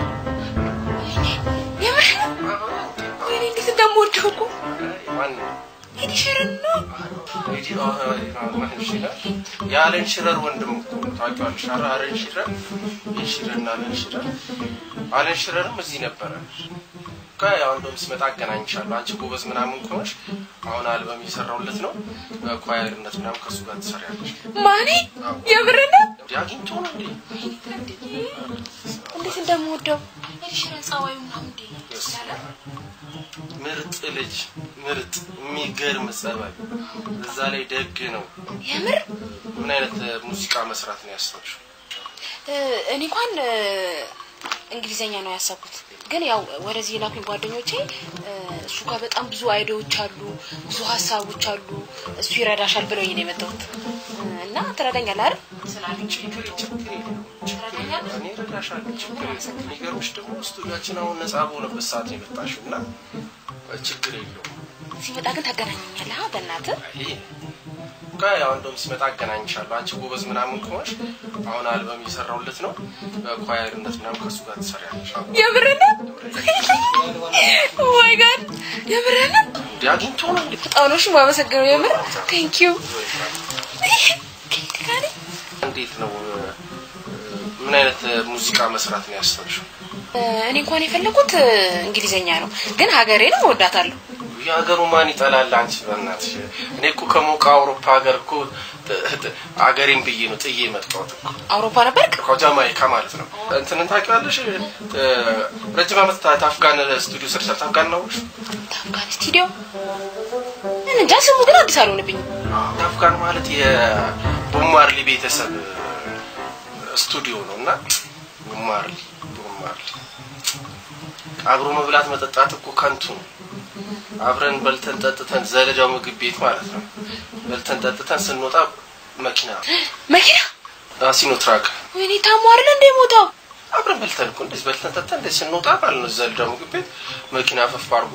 የምር ወይኔ እንዴት እንደምወደው እኮ ማን ነው? ሄድ ሸረን ነው ሬዲ ማን ሽረር የአለን ሽረር ወንድም እኮ ነው። ታውቂዋለሽ? ኧረ አለን ሽረር የሽረና አለን ሽረር አለን ሽረርም እዚህ ነበረ። ያው እንደውም ስመጣ አገናኝሻለሁ። አንቺ ጎበዝ ምናምን ከሆንሽ አሁን አልበም እየሰራሁለት ነው። በኳየርነት ምናምን ከእሱ ጋር ትሰሪያለሽ። ማኔ የምር ነው እንዲህ አግኝቶ ነው እንዴ? እንዴት እንደምወደው ሄድ ሸረን ጸባዩ ምናምን እንዴ ምርጥ ልጅ ምርጥ የሚገርም ጸባይ፣ እዛ ላይ ደግ ነው። የምር ምን አይነት ሙዚቃ መስራት ነው ያሰብሽው? እ፣ እኔ እንኳን እ፣ እንግሊዘኛ ነው ያሰብኩት፣ ግን ያው ወደዚህ የላኩኝ ጓደኞቼ እ፣ እሱ ጋር በጣም ብዙ አይዲያዎች አሉ፣ ብዙ ሀሳቦች አሉ፣ እሱ ይረዳሻል ብለውኝ ነው የመጣሁት እ፣ እና ትረዳኛለህ አይደል? ስላሉኝ ችግር ችግር የለውም። እኔ እረዳሻለሁ። ችግር የለውም። የሚገርምሽ ደግሞ ስቱዲያችን አሁን ነጻ በሆነበት ሰዓት ነው የመጣሽው እና ችግር የለውም። ሲመጣ ግን ታገናኘኛለህ አ፣ በእናትህ ይሄ ያው እንደውም ሲመጣ አገናኝሻለሁ። አንቺ ጎበዝ ምናምን ከሆንሽ አሁን አልበም እየሰራሁለት ነው። በኳየርነት ምናምን ከእሱ ጋር ትሰሪያለሽ። የምር ነው ማይ ጋድ የምር ነው እንዲህ አግኝቶ ነው እንዴ? በጣም ነው እሺ የማመሰግነው የምር ቴንክ ዩ ከየት ጋር ነኝ? እንዴት ነው ምን አይነት ሙዚቃ መስራት ነው ያሰብሽው? እ፣ እኔ እንኳን የፈለኩት እ፣ እንግሊዘኛ ነው፣ ግን ሀገሬንም እወዳታለሁ። የሀገሩ ማን ይጠላል? አንቺ በእናትሽ እኔ እኮ ከሞቀ አውሮፓ ሀገር እኮ ጥ- ጥ- አገሬን ብዬ ነው ጥዬ የመጣሁት እኮ አውሮፓ ነበርክ? እኮ ጃማይካ ማለት ነው። እንትንን ታውቂዋለሽ? እ፣ ረጅም ዓመት ታ- ታፍጋን ስቱዲዮ ሰርቻል። ታፍጋን ነው ታፍጋን ስቱዲዮ ምን እንጃ ስሙ ግን አዲስ አልሆነብኝም። ታፍጋን ማለት የቦማርሊ ቤተሰብ ስቱዲዮ ነው እና ቦማርሊ ቦማርሊ አብሮ መብላት መጠጣት እኮ ከንቱ ነው። አብረን በልተን ጠጥተን ዘለጃው ምግብ ቤት ማለት ነው። በልተን ጠጥተን ስንወጣ መኪና መኪና ሲኖትራክ ወይኔ ታሞ አይደል እንደ ሞታው አብረን በልተን እኮ እንደዚህ በልተን ጠጥተን እንደዚህ ስንወጣ ማለት ነው ዘለጃው ምግብ ቤት መኪና ፈፍ አድርጎ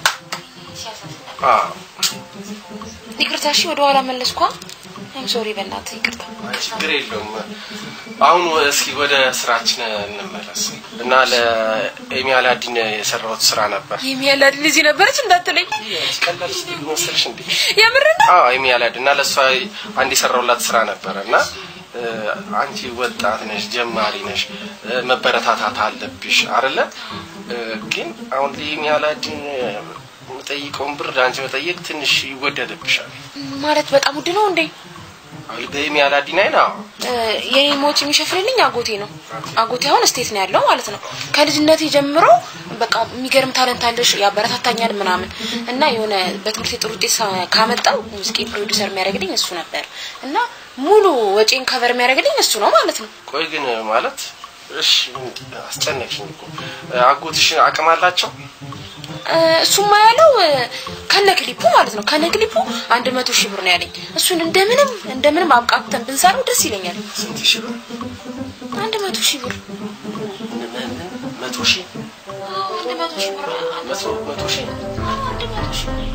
አዎ ይቅርታ። እሺ ወደ ኋላ መለስኳ። አይም ሶሪ በእናትህ ይቅርታ። ችግር የለውም። አሁን እስኪ ወደ ስራችን እንመለስ እና ለኤሚ አላዲን የሰራሁት ስራ ነበር። የሚያላድ ልጅ ነበረች እንዳትለኝ። ቀላል ስቱዲዮ መሰለሽ እንዴ? የምር ነው? አዎ ኤሚ አላዲን እና ለእሷ አንድ የሰራሁላት ስራ ነበረ እና እ፣ አንቺ ወጣት ነሽ፣ ጀማሪ ነሽ፣ እ፣ መበረታታት አለብሽ አይደለ? እ፣ ግን አሁን ለኤሚ አላዲን የምጠይቀውን ብር ለአንቺ መጠየቅ ትንሽ ይወደድብሻል። ማለት በጣም ውድ ነው እንዴ? አሁን በኤሚ አላዲን አይና እ፣ የኔን ወጪ የሚሸፍንልኝ አጎቴ ነው። አጎቴ አሁን ስቴት ነው ያለው ማለት ነው። ከልጅነቴ ጀምሮ በቃ የሚገርም ታለንት አለሽ ያበረታታኛል ምናምን እና የሆነ በትምህርት ጥሩ ውጤት ሳ- ካመጣው ሙዚቃ ፕሮዲውሰር የሚያደርግልኝ እሱ ነበር እና ሙሉ ወጪን ከቨር የሚያደርግልኝ እሱ ነው ማለት ነው። ቆይ ግን ማለት እሺ አስጨነቅሽኝ እኮ አጎትሽ አቅም አላቸው? እ፣ እሱማ ያለው እ፣ ከነ ክሊፑ ማለት ነው ከነ ክሊፑ አንድ መቶ ሺህ ብር ነው ያለኝ። እሱን እንደምንም እንደምንም አብቃቅተን ብንሰራው ደስ ይለኛል። ስንት ሺህ ብር? አንድ መቶ ሺህ ብር ምን- ምን- መቶ ሺህ አዎ፣ አንድ መቶ ሺህ ብር መቶ መቶ ሺህ አዎ፣ አንድ መቶ ሺህ ብር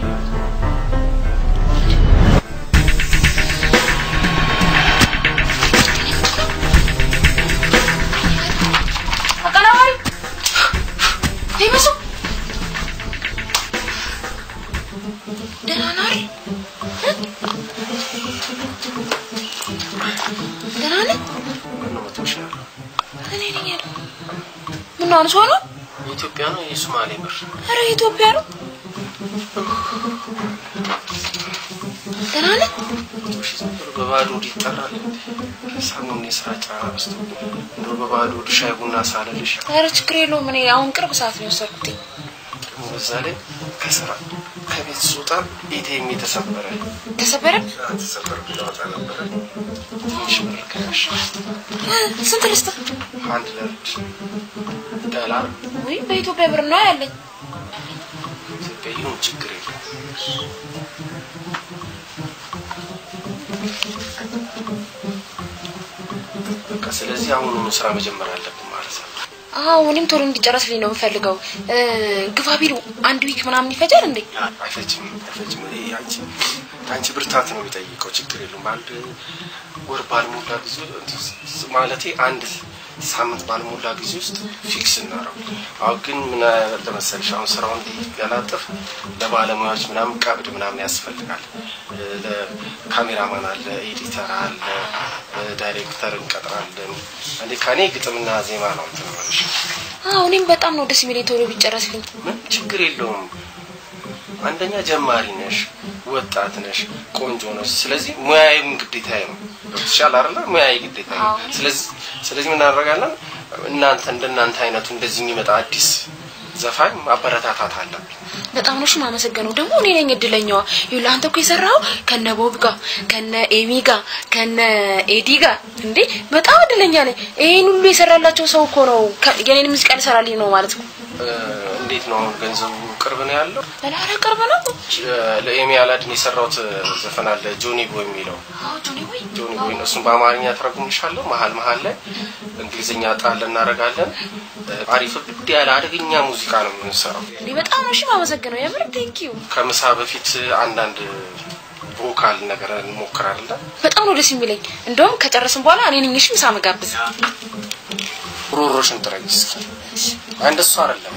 አቀናባሪ ይመስሉ የትኛውን ሰው ነው? የኢትዮጵያ ነው የሶማሌ ብር? ኧረ የኢትዮጵያ ነው። ደህና ነህ? እሺ፣ ዝም ብሎ በባዶ ሆድ ይጠራል። ሰሞኑን የስራ ጫና በዝቶ እንደው በባዶ ሆድ ሻይ ቡና ሳልልሽ ኧረ ችግር የለውም። እኔ አሁን ቅርብ ሰዓት ነው የወሰድኩት። ደግሞ በዛ ላይ ከስራ ከቤት ስወጣ ኤቲኤም የተሰበረ ተሰበረ? ተሰበረ ላወጣ ነበረ። ትንሽ ብር ከሽ ስንት ልስጥህ? አንድ ለርድ ዶላር ወይ በኢትዮጵያ ብር ነው ያለኝ። ኢትዮጵያ ይሁን ችግር የለም። በቃ ስለዚህ አሁኑኑ ስራ መጀመር አለብን ማለት ነው። አዎ እኔም ቶሎ እንዲጨረስልኝ ነው የምፈልገው። እ፣ ግፋ ቢሉ አንድ ዊክ ምናምን ይፈጃል እንዴ? አይፈጅም አይፈጅም። ይሄ አንቺ አንቺ ብርታት ነው የሚጠይቀው። ችግር የለውም። አንድ ወር ባልሞላ ጊዜ ማለቴ አንድ ሳምንት ባልሞላ ጊዜ ውስጥ ፊክስ እናረው። አሁን ግን ምን አለ መሰለሽ፣ አሁን ስራውን እንዲቀላጥፍ ለባለሙያዎች ምናምን ቀብድ ምናምን ያስፈልጋል። ለካሜራማን አለ፣ ኤዲተር አለ፣ ዳይሬክተር እንቀጥራለን። እንዴ ከኔ ግጥምና ዜማ ነው እንትን የምልሽ። አዎ እኔም በጣም ነው ደስ የሚለኝ ቶሎ ቢጨረስልኝ። ምን ችግር የለውም። አንደኛ ጀማሪ ነሽ፣ ወጣት ነሽ፣ ቆንጆ ነሽ። ስለዚህ ሙያዬም ግዴታዬ ነው። ገብቶሻል አይደለ? ሙያዬ ግዴታዬ ነው። ስለዚህ ስለዚህ ምን እናደርጋለን? እናንተ እንደናንተ አይነቱ እንደዚህ የሚመጣ አዲስ ዘፋኝ ማበረታታት አለብን። በጣም ነው የማመሰግነው። ደግሞ እኔ ነኝ እድለኛዋ። ይኸውልህ አንተ እኮ የሰራው ከነ ቦብ ጋር ከነ ኤሚ ጋር ከነ ኤዲ ጋር እንዴ! በጣም እድለኛ ነኝ። ይሄን ሁሉ የሰራላቸው ሰው እኮ ነው ከ- የኔን ሙዚቃ ሊሰራልኝ ነው ማለት ነው። እ፣ እንዴት ነው አሁን ገንዘቡ ቅርብ ነው ያለው? ኧረ ቅርብ ነው። እ፣ ለኤሚ አላድን የሰራሁት ዘፈን አለ ጆኒ ቦይ የሚለው አዎ ጆኒ ወይ ጆኒ ቦይ ነው። እሱን በአማርኛ ተረጉምልሻለሁ። መሀል መሀል ላይ እንግሊዝኛ ጣል እናደርጋለን። እ፣ አሪፍ ብድ ያለ አደገኛ ሙዚቃ ነው የምንሰራው። እንዴ! በጣም ነው የማመሰግነው። የምር ቴንክ ዩ። ከምሳ በፊት አንዳንድ ቮካል ነገር እንሞክራለን። በጣም ነው ደስ የሚለኝ። እንደውም ከጨረስን በኋላ እኔ ነኝ እሺ ምሳ መጋብዝ። ሮሮሽን ጥረጊ እስኪ። አንድ እሱ አይደለም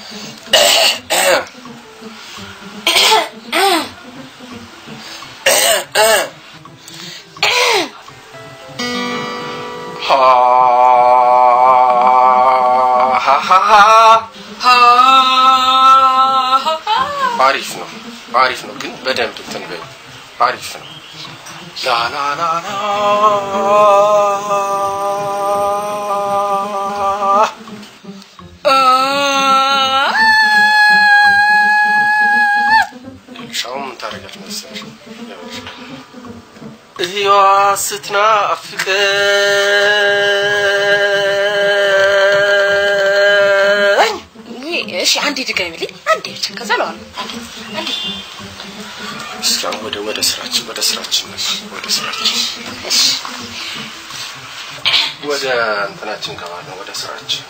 አሪፍ ነው፣ አሪፍ ነው። ግን በደንብ እንትን በይው። አሪፍ ነው። ላላላላ ይኸውልሽ አሁን ምን ታደርጊያለሽ መሰለሽ? ይኸውልሽ እህዋ ስትናፍቀኝ ውይ፣ እሺ አንዴ ድገሚልኝ። አንዴ ብቻ ከዛ ለዋለሁ። እስኪ አሁን ወደ ወደ ስራችን ወደ ስራችን ወደ ስራችን ወደ እንትናችን ገባለን። ወደ ስራችን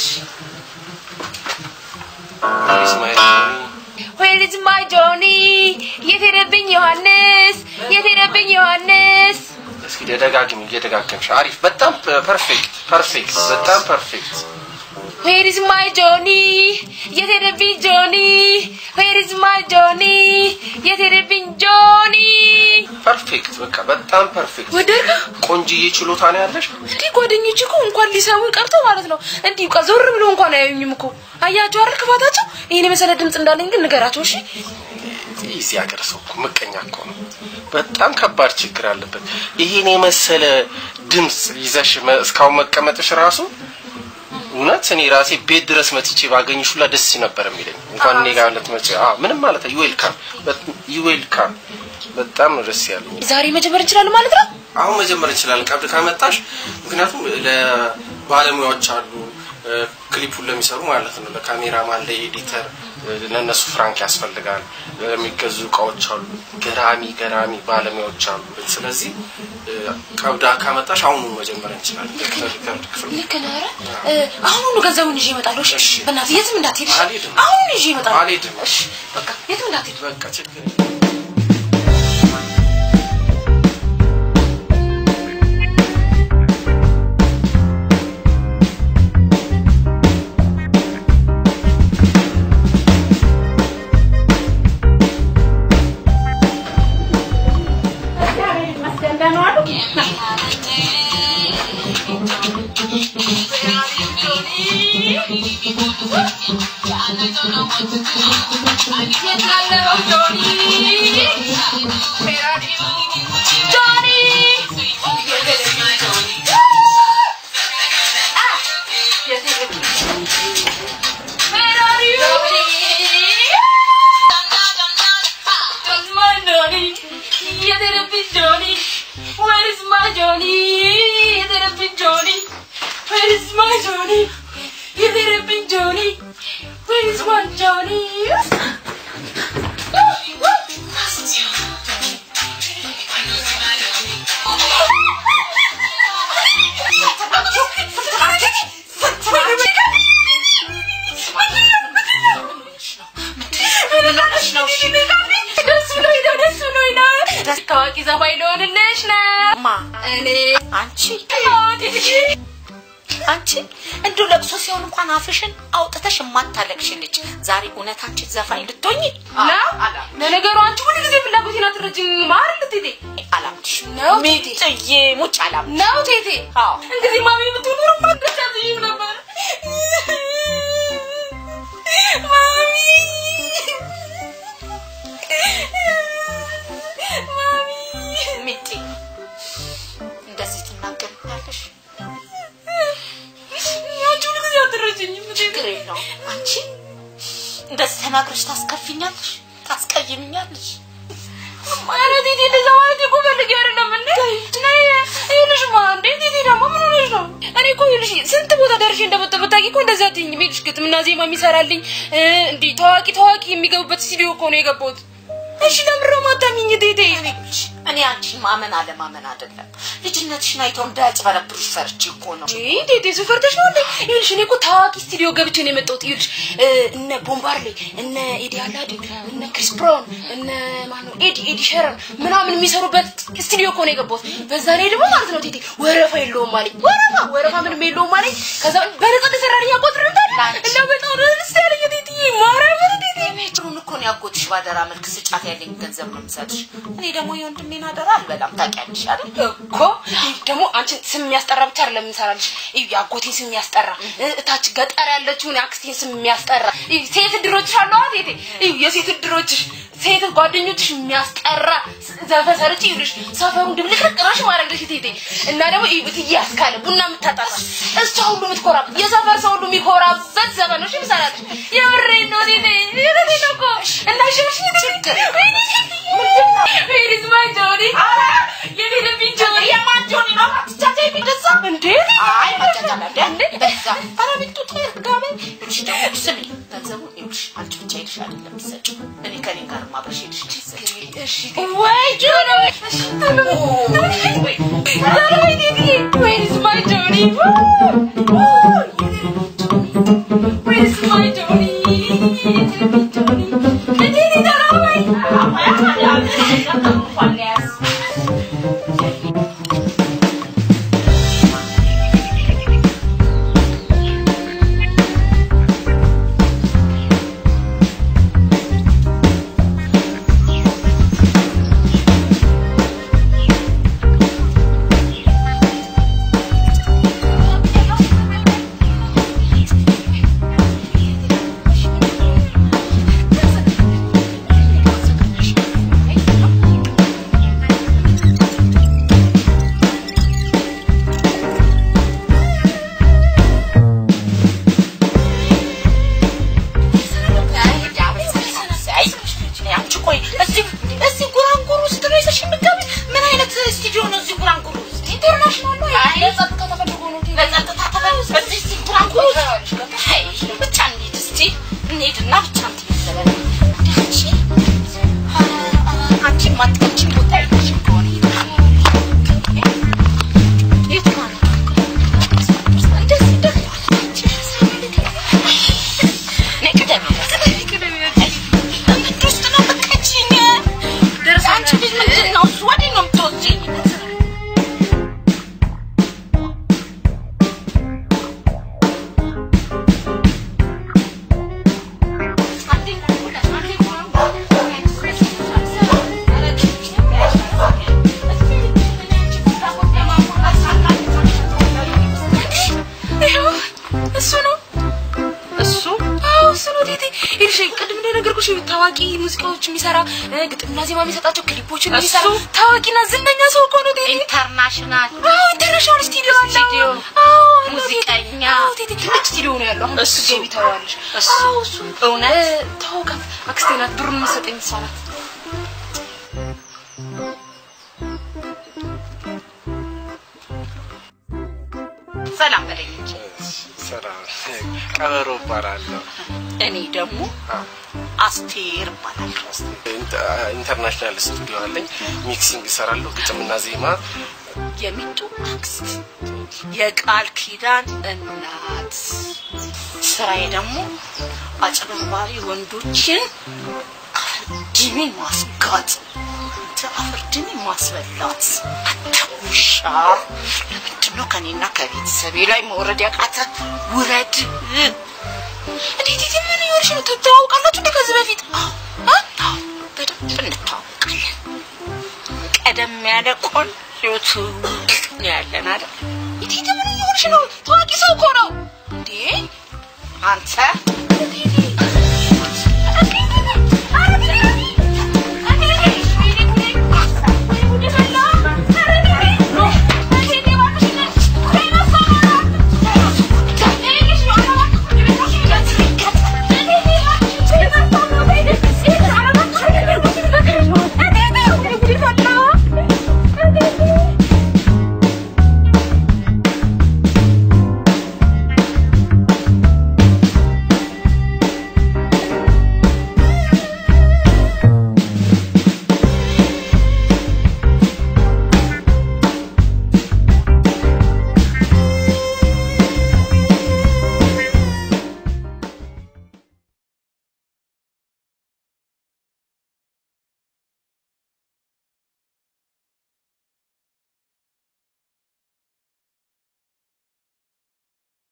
ኢስማኤል Where is my Johnny? የት ሄደብኝ ዮሐንስ? የት ሄደብኝ ዮሐንስ? እስኪ ደጋግሚ እየደጋገምሽ አሪፍ በጣም ፐርፌክት ፐርፌክት በጣም ፐርፌክት Where is my Johnny? የት ሄደብኝ ጆኒ? Where is my Johnny? የት ሄደብኝ ጆኒ? ፐርፌክት በቃ በጣም ፐርፌክት ወደድካ? ቆንጅዬ ችሎታ ነው ያለሽ እንዲህ ጓደኞች እኮ እንኳን ሊሰሙ ቀርቶ ማለት ነው እንዲህ በቃ ዞር ብሎ እንኳን አያዩኝም እኮ አያቸው አይደል ክፋታቸው። ይሄን የመሰለ ድምፅ እንዳለኝ ግን ንገራቸው እሺ። እዚህ ሀገር ሰው እኮ ምቀኛ እኮ ነው። በጣም ከባድ ችግር አለበት። ይሄን የመሰለ ድምፅ ይዘሽ መ- እስካሁን መቀመጥሽ ራሱ እውነት እኔ ራሴ ቤት ድረስ መጥቼ ባገኝሽ ሁላ ደስ ነበር የሚለኝ። እንኳን እኔ ጋር ልትመጪ አዎ፣ ምንም ማለት ዩ ዌልካም ዩ ዌልካም። በጣም ነው ደስ ያለኝ። ዛሬ መጀመር እንችላለን ማለት ነው። አሁን መጀመር እንችላለን ቀብድ ካመጣሽ። ምክንያቱም ለባለሙያዎች አሉ እ፣ ክሊፑን ለሚሰሩ ማለት ነው፣ ለካሜራማን፣ ለኤዲተር እ፣ ለእነሱ ፍራንክ ያስፈልጋል። የሚገዙ እቃዎች አሉ፣ ገራሚ ገራሚ ባለሙያዎች አሉ። ስለዚህ እ፣ ቀብዳ ካመጣሽ አሁኑ መጀመር እንችላለን። ሪከርድ ክፍል ልክ ነህ። ኧረ እ፣ አሁኑኑ ገንዘቡን ይዤ እመጣለሁ። እሺ በእናትህ የትም እንዳትሄድ። እሺ? አልሄድም። አሁኑኑ ይዤ እመጣለሁ። አልሄድም። እሺ በቃ የትም እንዳትሄድ። በቃ ችግር የለም። Thank you. Where is my Johnny? You did a big Johnny. Where is my Johnny? You did a big Johnny. Where is my Johnny? ደስ ብሎኝ ነው፣ ደስ ብሎኝ ነው። ታዋቂ ዘፋኝ ልሆንልሽ ነው። ማ እኔ አንቺ አንቺ እንዲሁ ለቅሶ ሲሆን እንኳን አፍሽን አውጥተሽ የማታለቅሽ ልጅ ዛሬ እውነት አንቺ ዘፋኝ ልትሆኚ ነው። ለነገሩ አንቺ ሁሉ ጊዜ ፍላጎቴን አትረጅኝም አይደል ቴቴ? አላምንሽ ነው ሜቴ ጥዬ ሙጭ አላም ነው ቴቴ። አዎ እንግዲህ ማሚ ብትኖር ማደሻትኝም ነበር። ማሚ ማሚ ሚጤ እንደዚህ ትናገሪኛለሽ? አንቺ ሁሉ ጊዜ አትረጅኝም ቴቴ። ችግር የለውም አንቺ እንደዚህ ተናግረሽ ታስከፊኛለሽ፣ ታስቀይምኛለሽ። ኧረ ቴቴ እንደዛ ማለት እኮ ፈልጌ አይደለም እንዴ። ነይ ይኸውልሽማ እንዴ ቴቴ ደግሞ ምን ሆነሽ ነው? እኔ እኮ ይኸውልሽ ስንት ቦታ ደርሼ እንደመጣሁ ብታውቂ እኮ እንደዚህ አትይኝም። ይኸውልሽ ግጥምና ዜማ የሚሰራልኝ እ፣ እንዲህ ታዋቂ ታዋቂ የሚገቡበት ስቱዲዮ እኮ ነው የገባሁት። እሺ ለምን ነው የማታምኚኝ ቴቴ? እኔ አንቺን ማመን አለማመን አይደለም፣ ልጅነትሽን አይተው እንዳያጭበረብሩሽ ፈርቼ እኮ ነው። ይሄ ቴቴ ስፈርተሽ ነው እንዴ? ይኸውልሽ እኔ እኮ ታዋቂ ስቱዲዮ ገብቼ ነው የመጣሁት። ይኸውልሽ እ፣ እነ ቦምባርሌ፣ እነ ኤዲ አላዲን፣ እነ ክሪስ ብራውን፣ እነ ማነው ኤዲ ኤዲ ሸረን ምናምን የሚሰሩበት ስቱዲዮ እኮ ነው የገባሁት። በዛ ላይ ደግሞ ማለት ነው ቴቴ ወረፋ የለውም አለኝ። ወረፋ ወረፋ ምንም የለውም አለኝ። ከዛ በነፃ ተሰራልኝ ቆጥር እንዳለ እና በጣም ደስ ያለኝ ቴቴ ማርያምን ቴቴ ሜትሩን እኮ ነው ያጎትሽ ባደራ መልክ ስጫት ያለኝ ገንዘብ ነው የምሰጥሽ። እኔ ደግሞ የወንድሜን አደራ አልበላም ታውቂያለሽ አይደል? እኮ ደግሞ አንቺን ስም የሚያስጠራ ብቻ አይደለም የምንሰራልሽ። እዩ የአጎቴን ስም የሚያስጠራ እ፣ እታች ገጠር ያለችውን የአክስቴን ስም የሚያስጠራ እዩ ሴት እድሮችሽ አለዋ ቴቴ እዩ የሴት እድሮችሽ ሴት ጓደኞችሽ የሚያስጠራ ስ- ዘፈን ሰርቼ ይሉሽ ሰፈሩን ድብልቅልቅ ራሽ ማድረግልሽ ቴቴ እና ደግሞ እዩ እትዬ ያስካለ ቡና የምታጠጣ እሷ ሁሉ የምትኮራበት የሰፈር ሰው ሁሉ የሚኮራበት ዘፈኖች ይምሰራልሽ። የምሬን ነው ቴቴ የምሬን ነው እኮ እና ሽሽ ችግር Where is my Johnny? የኔ ልብኝ ጆኒ የማን ጆኒ ነው? አትቻቻ የሚገዛ እንዴ? አይ መጃጃል እንደ በዛ ኧረ ቢጡ ተርጋበ ይልሽ ደግሞ ስሚ ገንዘቡን ይልሽ አንቺ ብቻ ሄድሽ አይደለም የምትሰጪው እኔ ከኔ ጋር ማብረሽ ሄድሽ ትሰጪው ወይ ጆኒ ወይ ወይ ዲዲ Where is my Johnny? Where is my Johnny? Johnny. ዲዲ ተራወይ አንቺ ቆይ እዚህ እዚህ ጉራንጉር ውስጥ ነው ይዘሽ የምትገቢ? ምን አይነት ስቱዲዮ ነው እዚህ ጉራንጉር ውስጥ? ኢንተርናሽናል ነው። አይ ለጸጥታ ተፈልጎ ነው። ለጸጥታ ተፈልጎ በዚህ እዚህ ጉራንጉር ውስጥ አይ ብቻ እንሂድ እስቲ እንሂድና ብቻ እንትን ይዘበል አንቺ አንቺ ማትቀጭኝ ቦታ የለሽም ከሆነ የት ማለት ነው? እንደዚህ እንደዚህ ነይ ቅደሚ ምንድን ውስጥ ነው የምትቀጭኝ? አንቺ ልጅ ምንድን ነው እሱ? ወዴት ነው የምትወስጂኝ? አንዴ ይኸውልሽ ቅድም እንደነገርኩሽ ታዋቂ ሙዚቃዎች የሚሰራ እ፣ ግጥምና ዜማ የሚሰጣቸው ክሊፖችን የሚሰራ እሱ? ታዋቂና ዝነኛ ሰው እኮ ነው ቴቴ። ኢንተርናሽናል አዎ ኢንተርናሽናል ስቱዲዮ አለው። ስቱዲዮ፣ አዎ አለው ቴቴ። ሙዚቀኛ። አዎ ቴቴ ትልቅ ስቱዲዮ ነው ያለው። አሁን እሱ? ስትገቢ ታየዋለሽ። እሱ? አዎ እሱ እውነት? እ፣ ተዋውቃት አክስቴ ናት። ብሩን የምትሰጠኝ እሷ ናት። ሰላም በለኝ እንጂ ሰላም ቀበሮ እባላለሁ። እኔ ደግሞ አስቴር እባላለሁ። ኢንተርናሽናል ስቱዲዮ አለኝ። ሚክሲንግ እሰራለሁ፣ ግጥምና ዜማ። የሚጡ አክስት የቃል ኪዳን እናት ስራዬ ደግሞ አጭበርባሪ ወንዶችን አፍርድሜ ማስጋጥ አንተ አፍርድሜ ማስበላት አንተ ውሻ ለምንድን ነው ከኔና ከቤተሰቤ ላይ መውረድ ያቃተ ውረድ እንዴት ቴቴ ምን ይሆንሽ ነው? ትተዋውቃላችሁ እንደ ከዚህ በፊት? አዎ አዎ በደንብ እንተዋወቃለን ቀደም ያለ ቆንጆ ትውውቅ ነው ያለን አይደል ቴቴ ምን ይሆንሽ ነው? ታዋቂ ሰው እኮ ነው እንዴ! አንተ